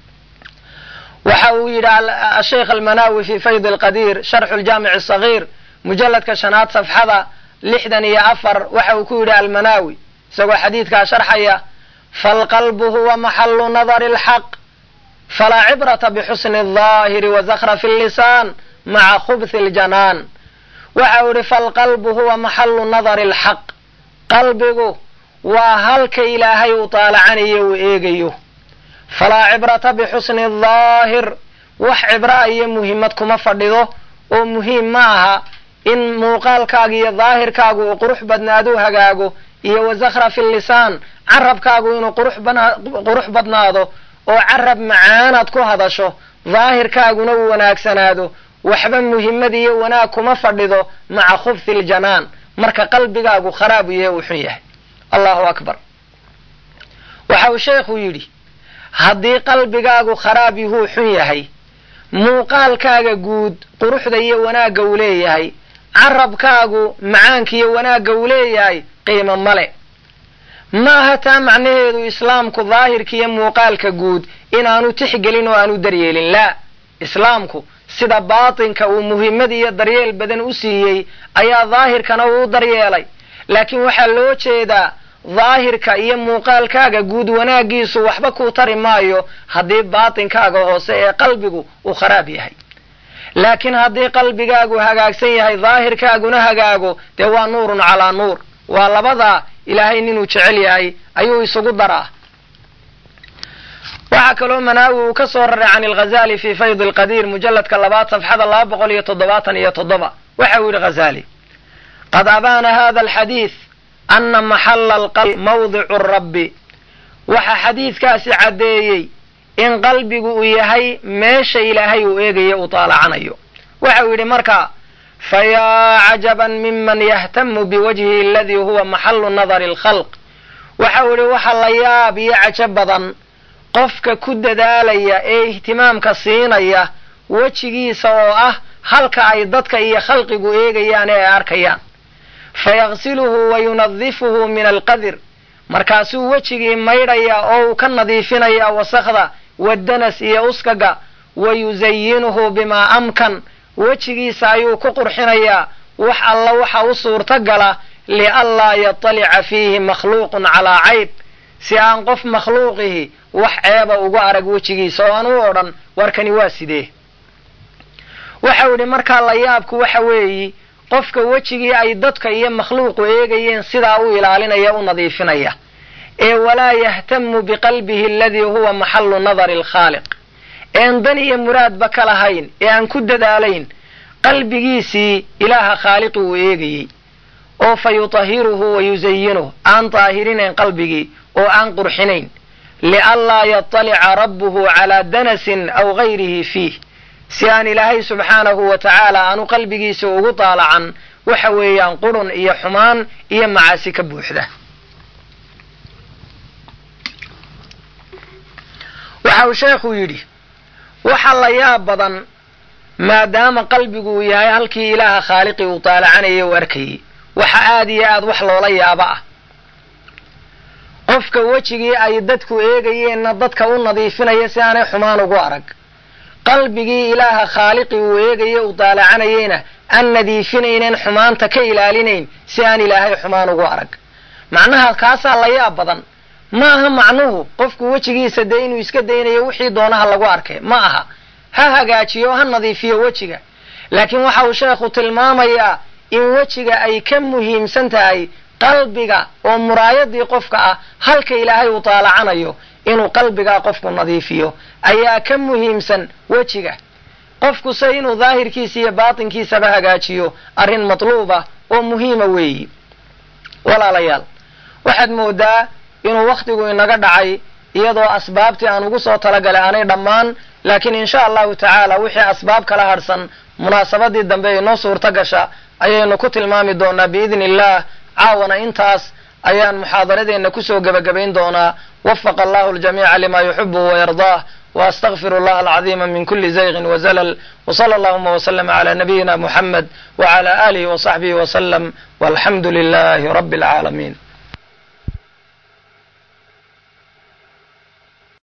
waxa uu yidhi asheikh almanawi fi fayd alqadiir sharxu ljaamic asagiir mujalladka shanaad safxada lixdan iyo afar waxa uu ku yidhi almanaawi isagoo xadiidkaa sharxaya falqalbu huwa maxalu nadari alxaq falaa cibrata bixusni aldaahiri wa zakhrafi allisaan maca khubthi aljanaan waxa uu yidhi falqalbu huwa maxalu nadari alxaq qalbigu waa halka ilaahay uu taalacanayo uu eegayo falaa cibrata bixusni aldaahir wax cibraa iyo muhiimad kuma fadhido oo muhiim ma aha in muuqaalkaaga iyo daahirkaagu uu qurux badnaadu hagaago iyo wa zakhrafi lisaan carabkaagu inuu qurux badnaado oo carab macaanaad ku hadasho daahirkaaguna uu wanaagsanaado waxba muhimmad iyo wanaag kuma fadhido maca khubthi ljanaan marka qalbigaagu kharaab yahe uu xun yahay allahu akbar waxa uu sheekhu yidhi haddii qalbigaagu kharaab yuhuu xun yahay muuqaalkaaga guud quruxda iyo wanaagga uu leeyahay carabkaagu macaanka iyo wanaagga uu leeyahay qiimo male maaha taa macnaheedu islaamku daahirka iyo muuqaalka guud inaanu tixgelin oo aanu daryeelin laa islaamku sida baatinka uu muhimmad iyo daryeel badan u siiyey ayaa daahirkana uu u daryeelay laakiin waxaa loo jeedaa daahirka iyo muuqaalkaaga guud wanaaggiisu waxba kuu tari maayo haddii baatinkaaga hoose ee qalbigu uu kharaab yahay laakiin haddii qalbigaagu hagaagsan yahay daahirkaaguna hagaago dee waa nuurun calaa nuur waa labadaa ilaahay ninuu jecel yahay ayuu isugu daraa waxaa kaloo manaawi uu ka soo raray can alghazali fi fayd alqadiir mujalladka labaad safxada laba boqol iyo toddobaatan iyo toddoba waxa uu yidhi ghazali qad abaana hada alxadiid ana maxala alqalbi mawdicu rabbi waxa xadiidkaasi caddeeyey in qalbigu uu yahay meesha ilaahay uu eegayo uu taalacanayo waxa uu yidhi marka fayaa cajaban miman yahtamu biwajhihi aladii huwa maxalu nadari alkhalq waxa uu yidhi waxa la yaab iyo cajo badan qofka ku dadaalaya ee ihtimaamka siinaya wejigiisa oo ah halka ay dadka iyo khalqigu eegayaan ee ay arkayaan fayaqsiluhu wa yunadifuhu min alqadir markaasuu wejigii maydhaya oo uu ka nadiifinaya wasakhda wadanas iyo uskaga wa yusayinuhu bimaa amkan wejigiisa ayuu ku qurxinayaa wax alla waxa u suurto gala lianlaa yatalica fiihi makhluuqun calaa cayb si aan qof makhluuqihi wax ceeba ugu arag wejigiisa oo aan u odhan warkani waa sidee waxau yidhi markaa la yaabku waxa weeyi qofka wejigii ay dadka iyo makhluuqu eegayeen sidaa u ilaalinaya u nadiifinaya ee walaa yahtamu biqalbihi aladii huwa maxalu nadari alkhaaliq een dan iyo muraadba ka lahayn ee aan ku dadaalayn qalbigiisii ilaaha khaaliqi uu eegayey oo fa yutahiruhu wa yusayinuh aan daahirinayn qalbigii oo aan qurxinayn lianlaa yatalica rabbuhu calaa danasin aw gayrihi fiih si aan ilaahay subxaanahu wa tacaala aanu qalbigiisa ugu daalacan waxa weeyaan qurun iyo xumaan iyo macaasi ka buuxda waxa uu sheekhu yidhi waxa la yaab badan maadaama qalbigu uu yahay halkii ilaaha khaaliqii uu daalacanayay u arkayay waxa aad iyo aad wax loola yaabo ah qofka wejigii ay dadku eegayeenna dadka u nadiifinaya si aanay xumaan ugu arag qalbigii ilaaha khaaliqi uu eegaya u daalacanayeyna aan nadiifinaynen xumaanta ka ilaalinayn si aan ilaahay xumaan ugu arag macnaha kaasaa la yaab badan ma aha macnuhu qofku wejigiisa dee inuu iska daynayo wixii doonaha lagu arkay ma aha ha hagaajiyo ha nadiifiyo wejiga laakiin waxa uu sheekhu tilmaamayaa in wejiga ay ka muhiimsan tahay qalbiga oo muraayadii qofka ah halka ilaahay uu taalacanayo inuu qalbigaa qofku nadiifiyo ayaa ka muhiimsan wejiga qofku se inuu daahirkiisa iyo baatinkiisaba hagaajiyo arrin matluuba oo muhiima weeyi walaalayaal waxaad moodaa inuu wakhtigu inaga dhacay iyadoo asbaabtii aan ugu soo talagalay aanay dhammaan laakiin insha allahu tacaala wixii asbaab kala hadhsan munaasabadii dambe inoo suurto gasha ayaynu ku tilmaami doonaa biidni illah caawana intaas ayaan muxaadaradeenna kusoo gebagabayn doonaa wafaqa allahu ljamiica lima yuxibuhu wayardaah واستغفر الله العظيم من كل زيغ وزلل وصلى اللهم وسلم على نبينا محمد وعلى آله وصحبه وسلم والحمد لله رب العالمين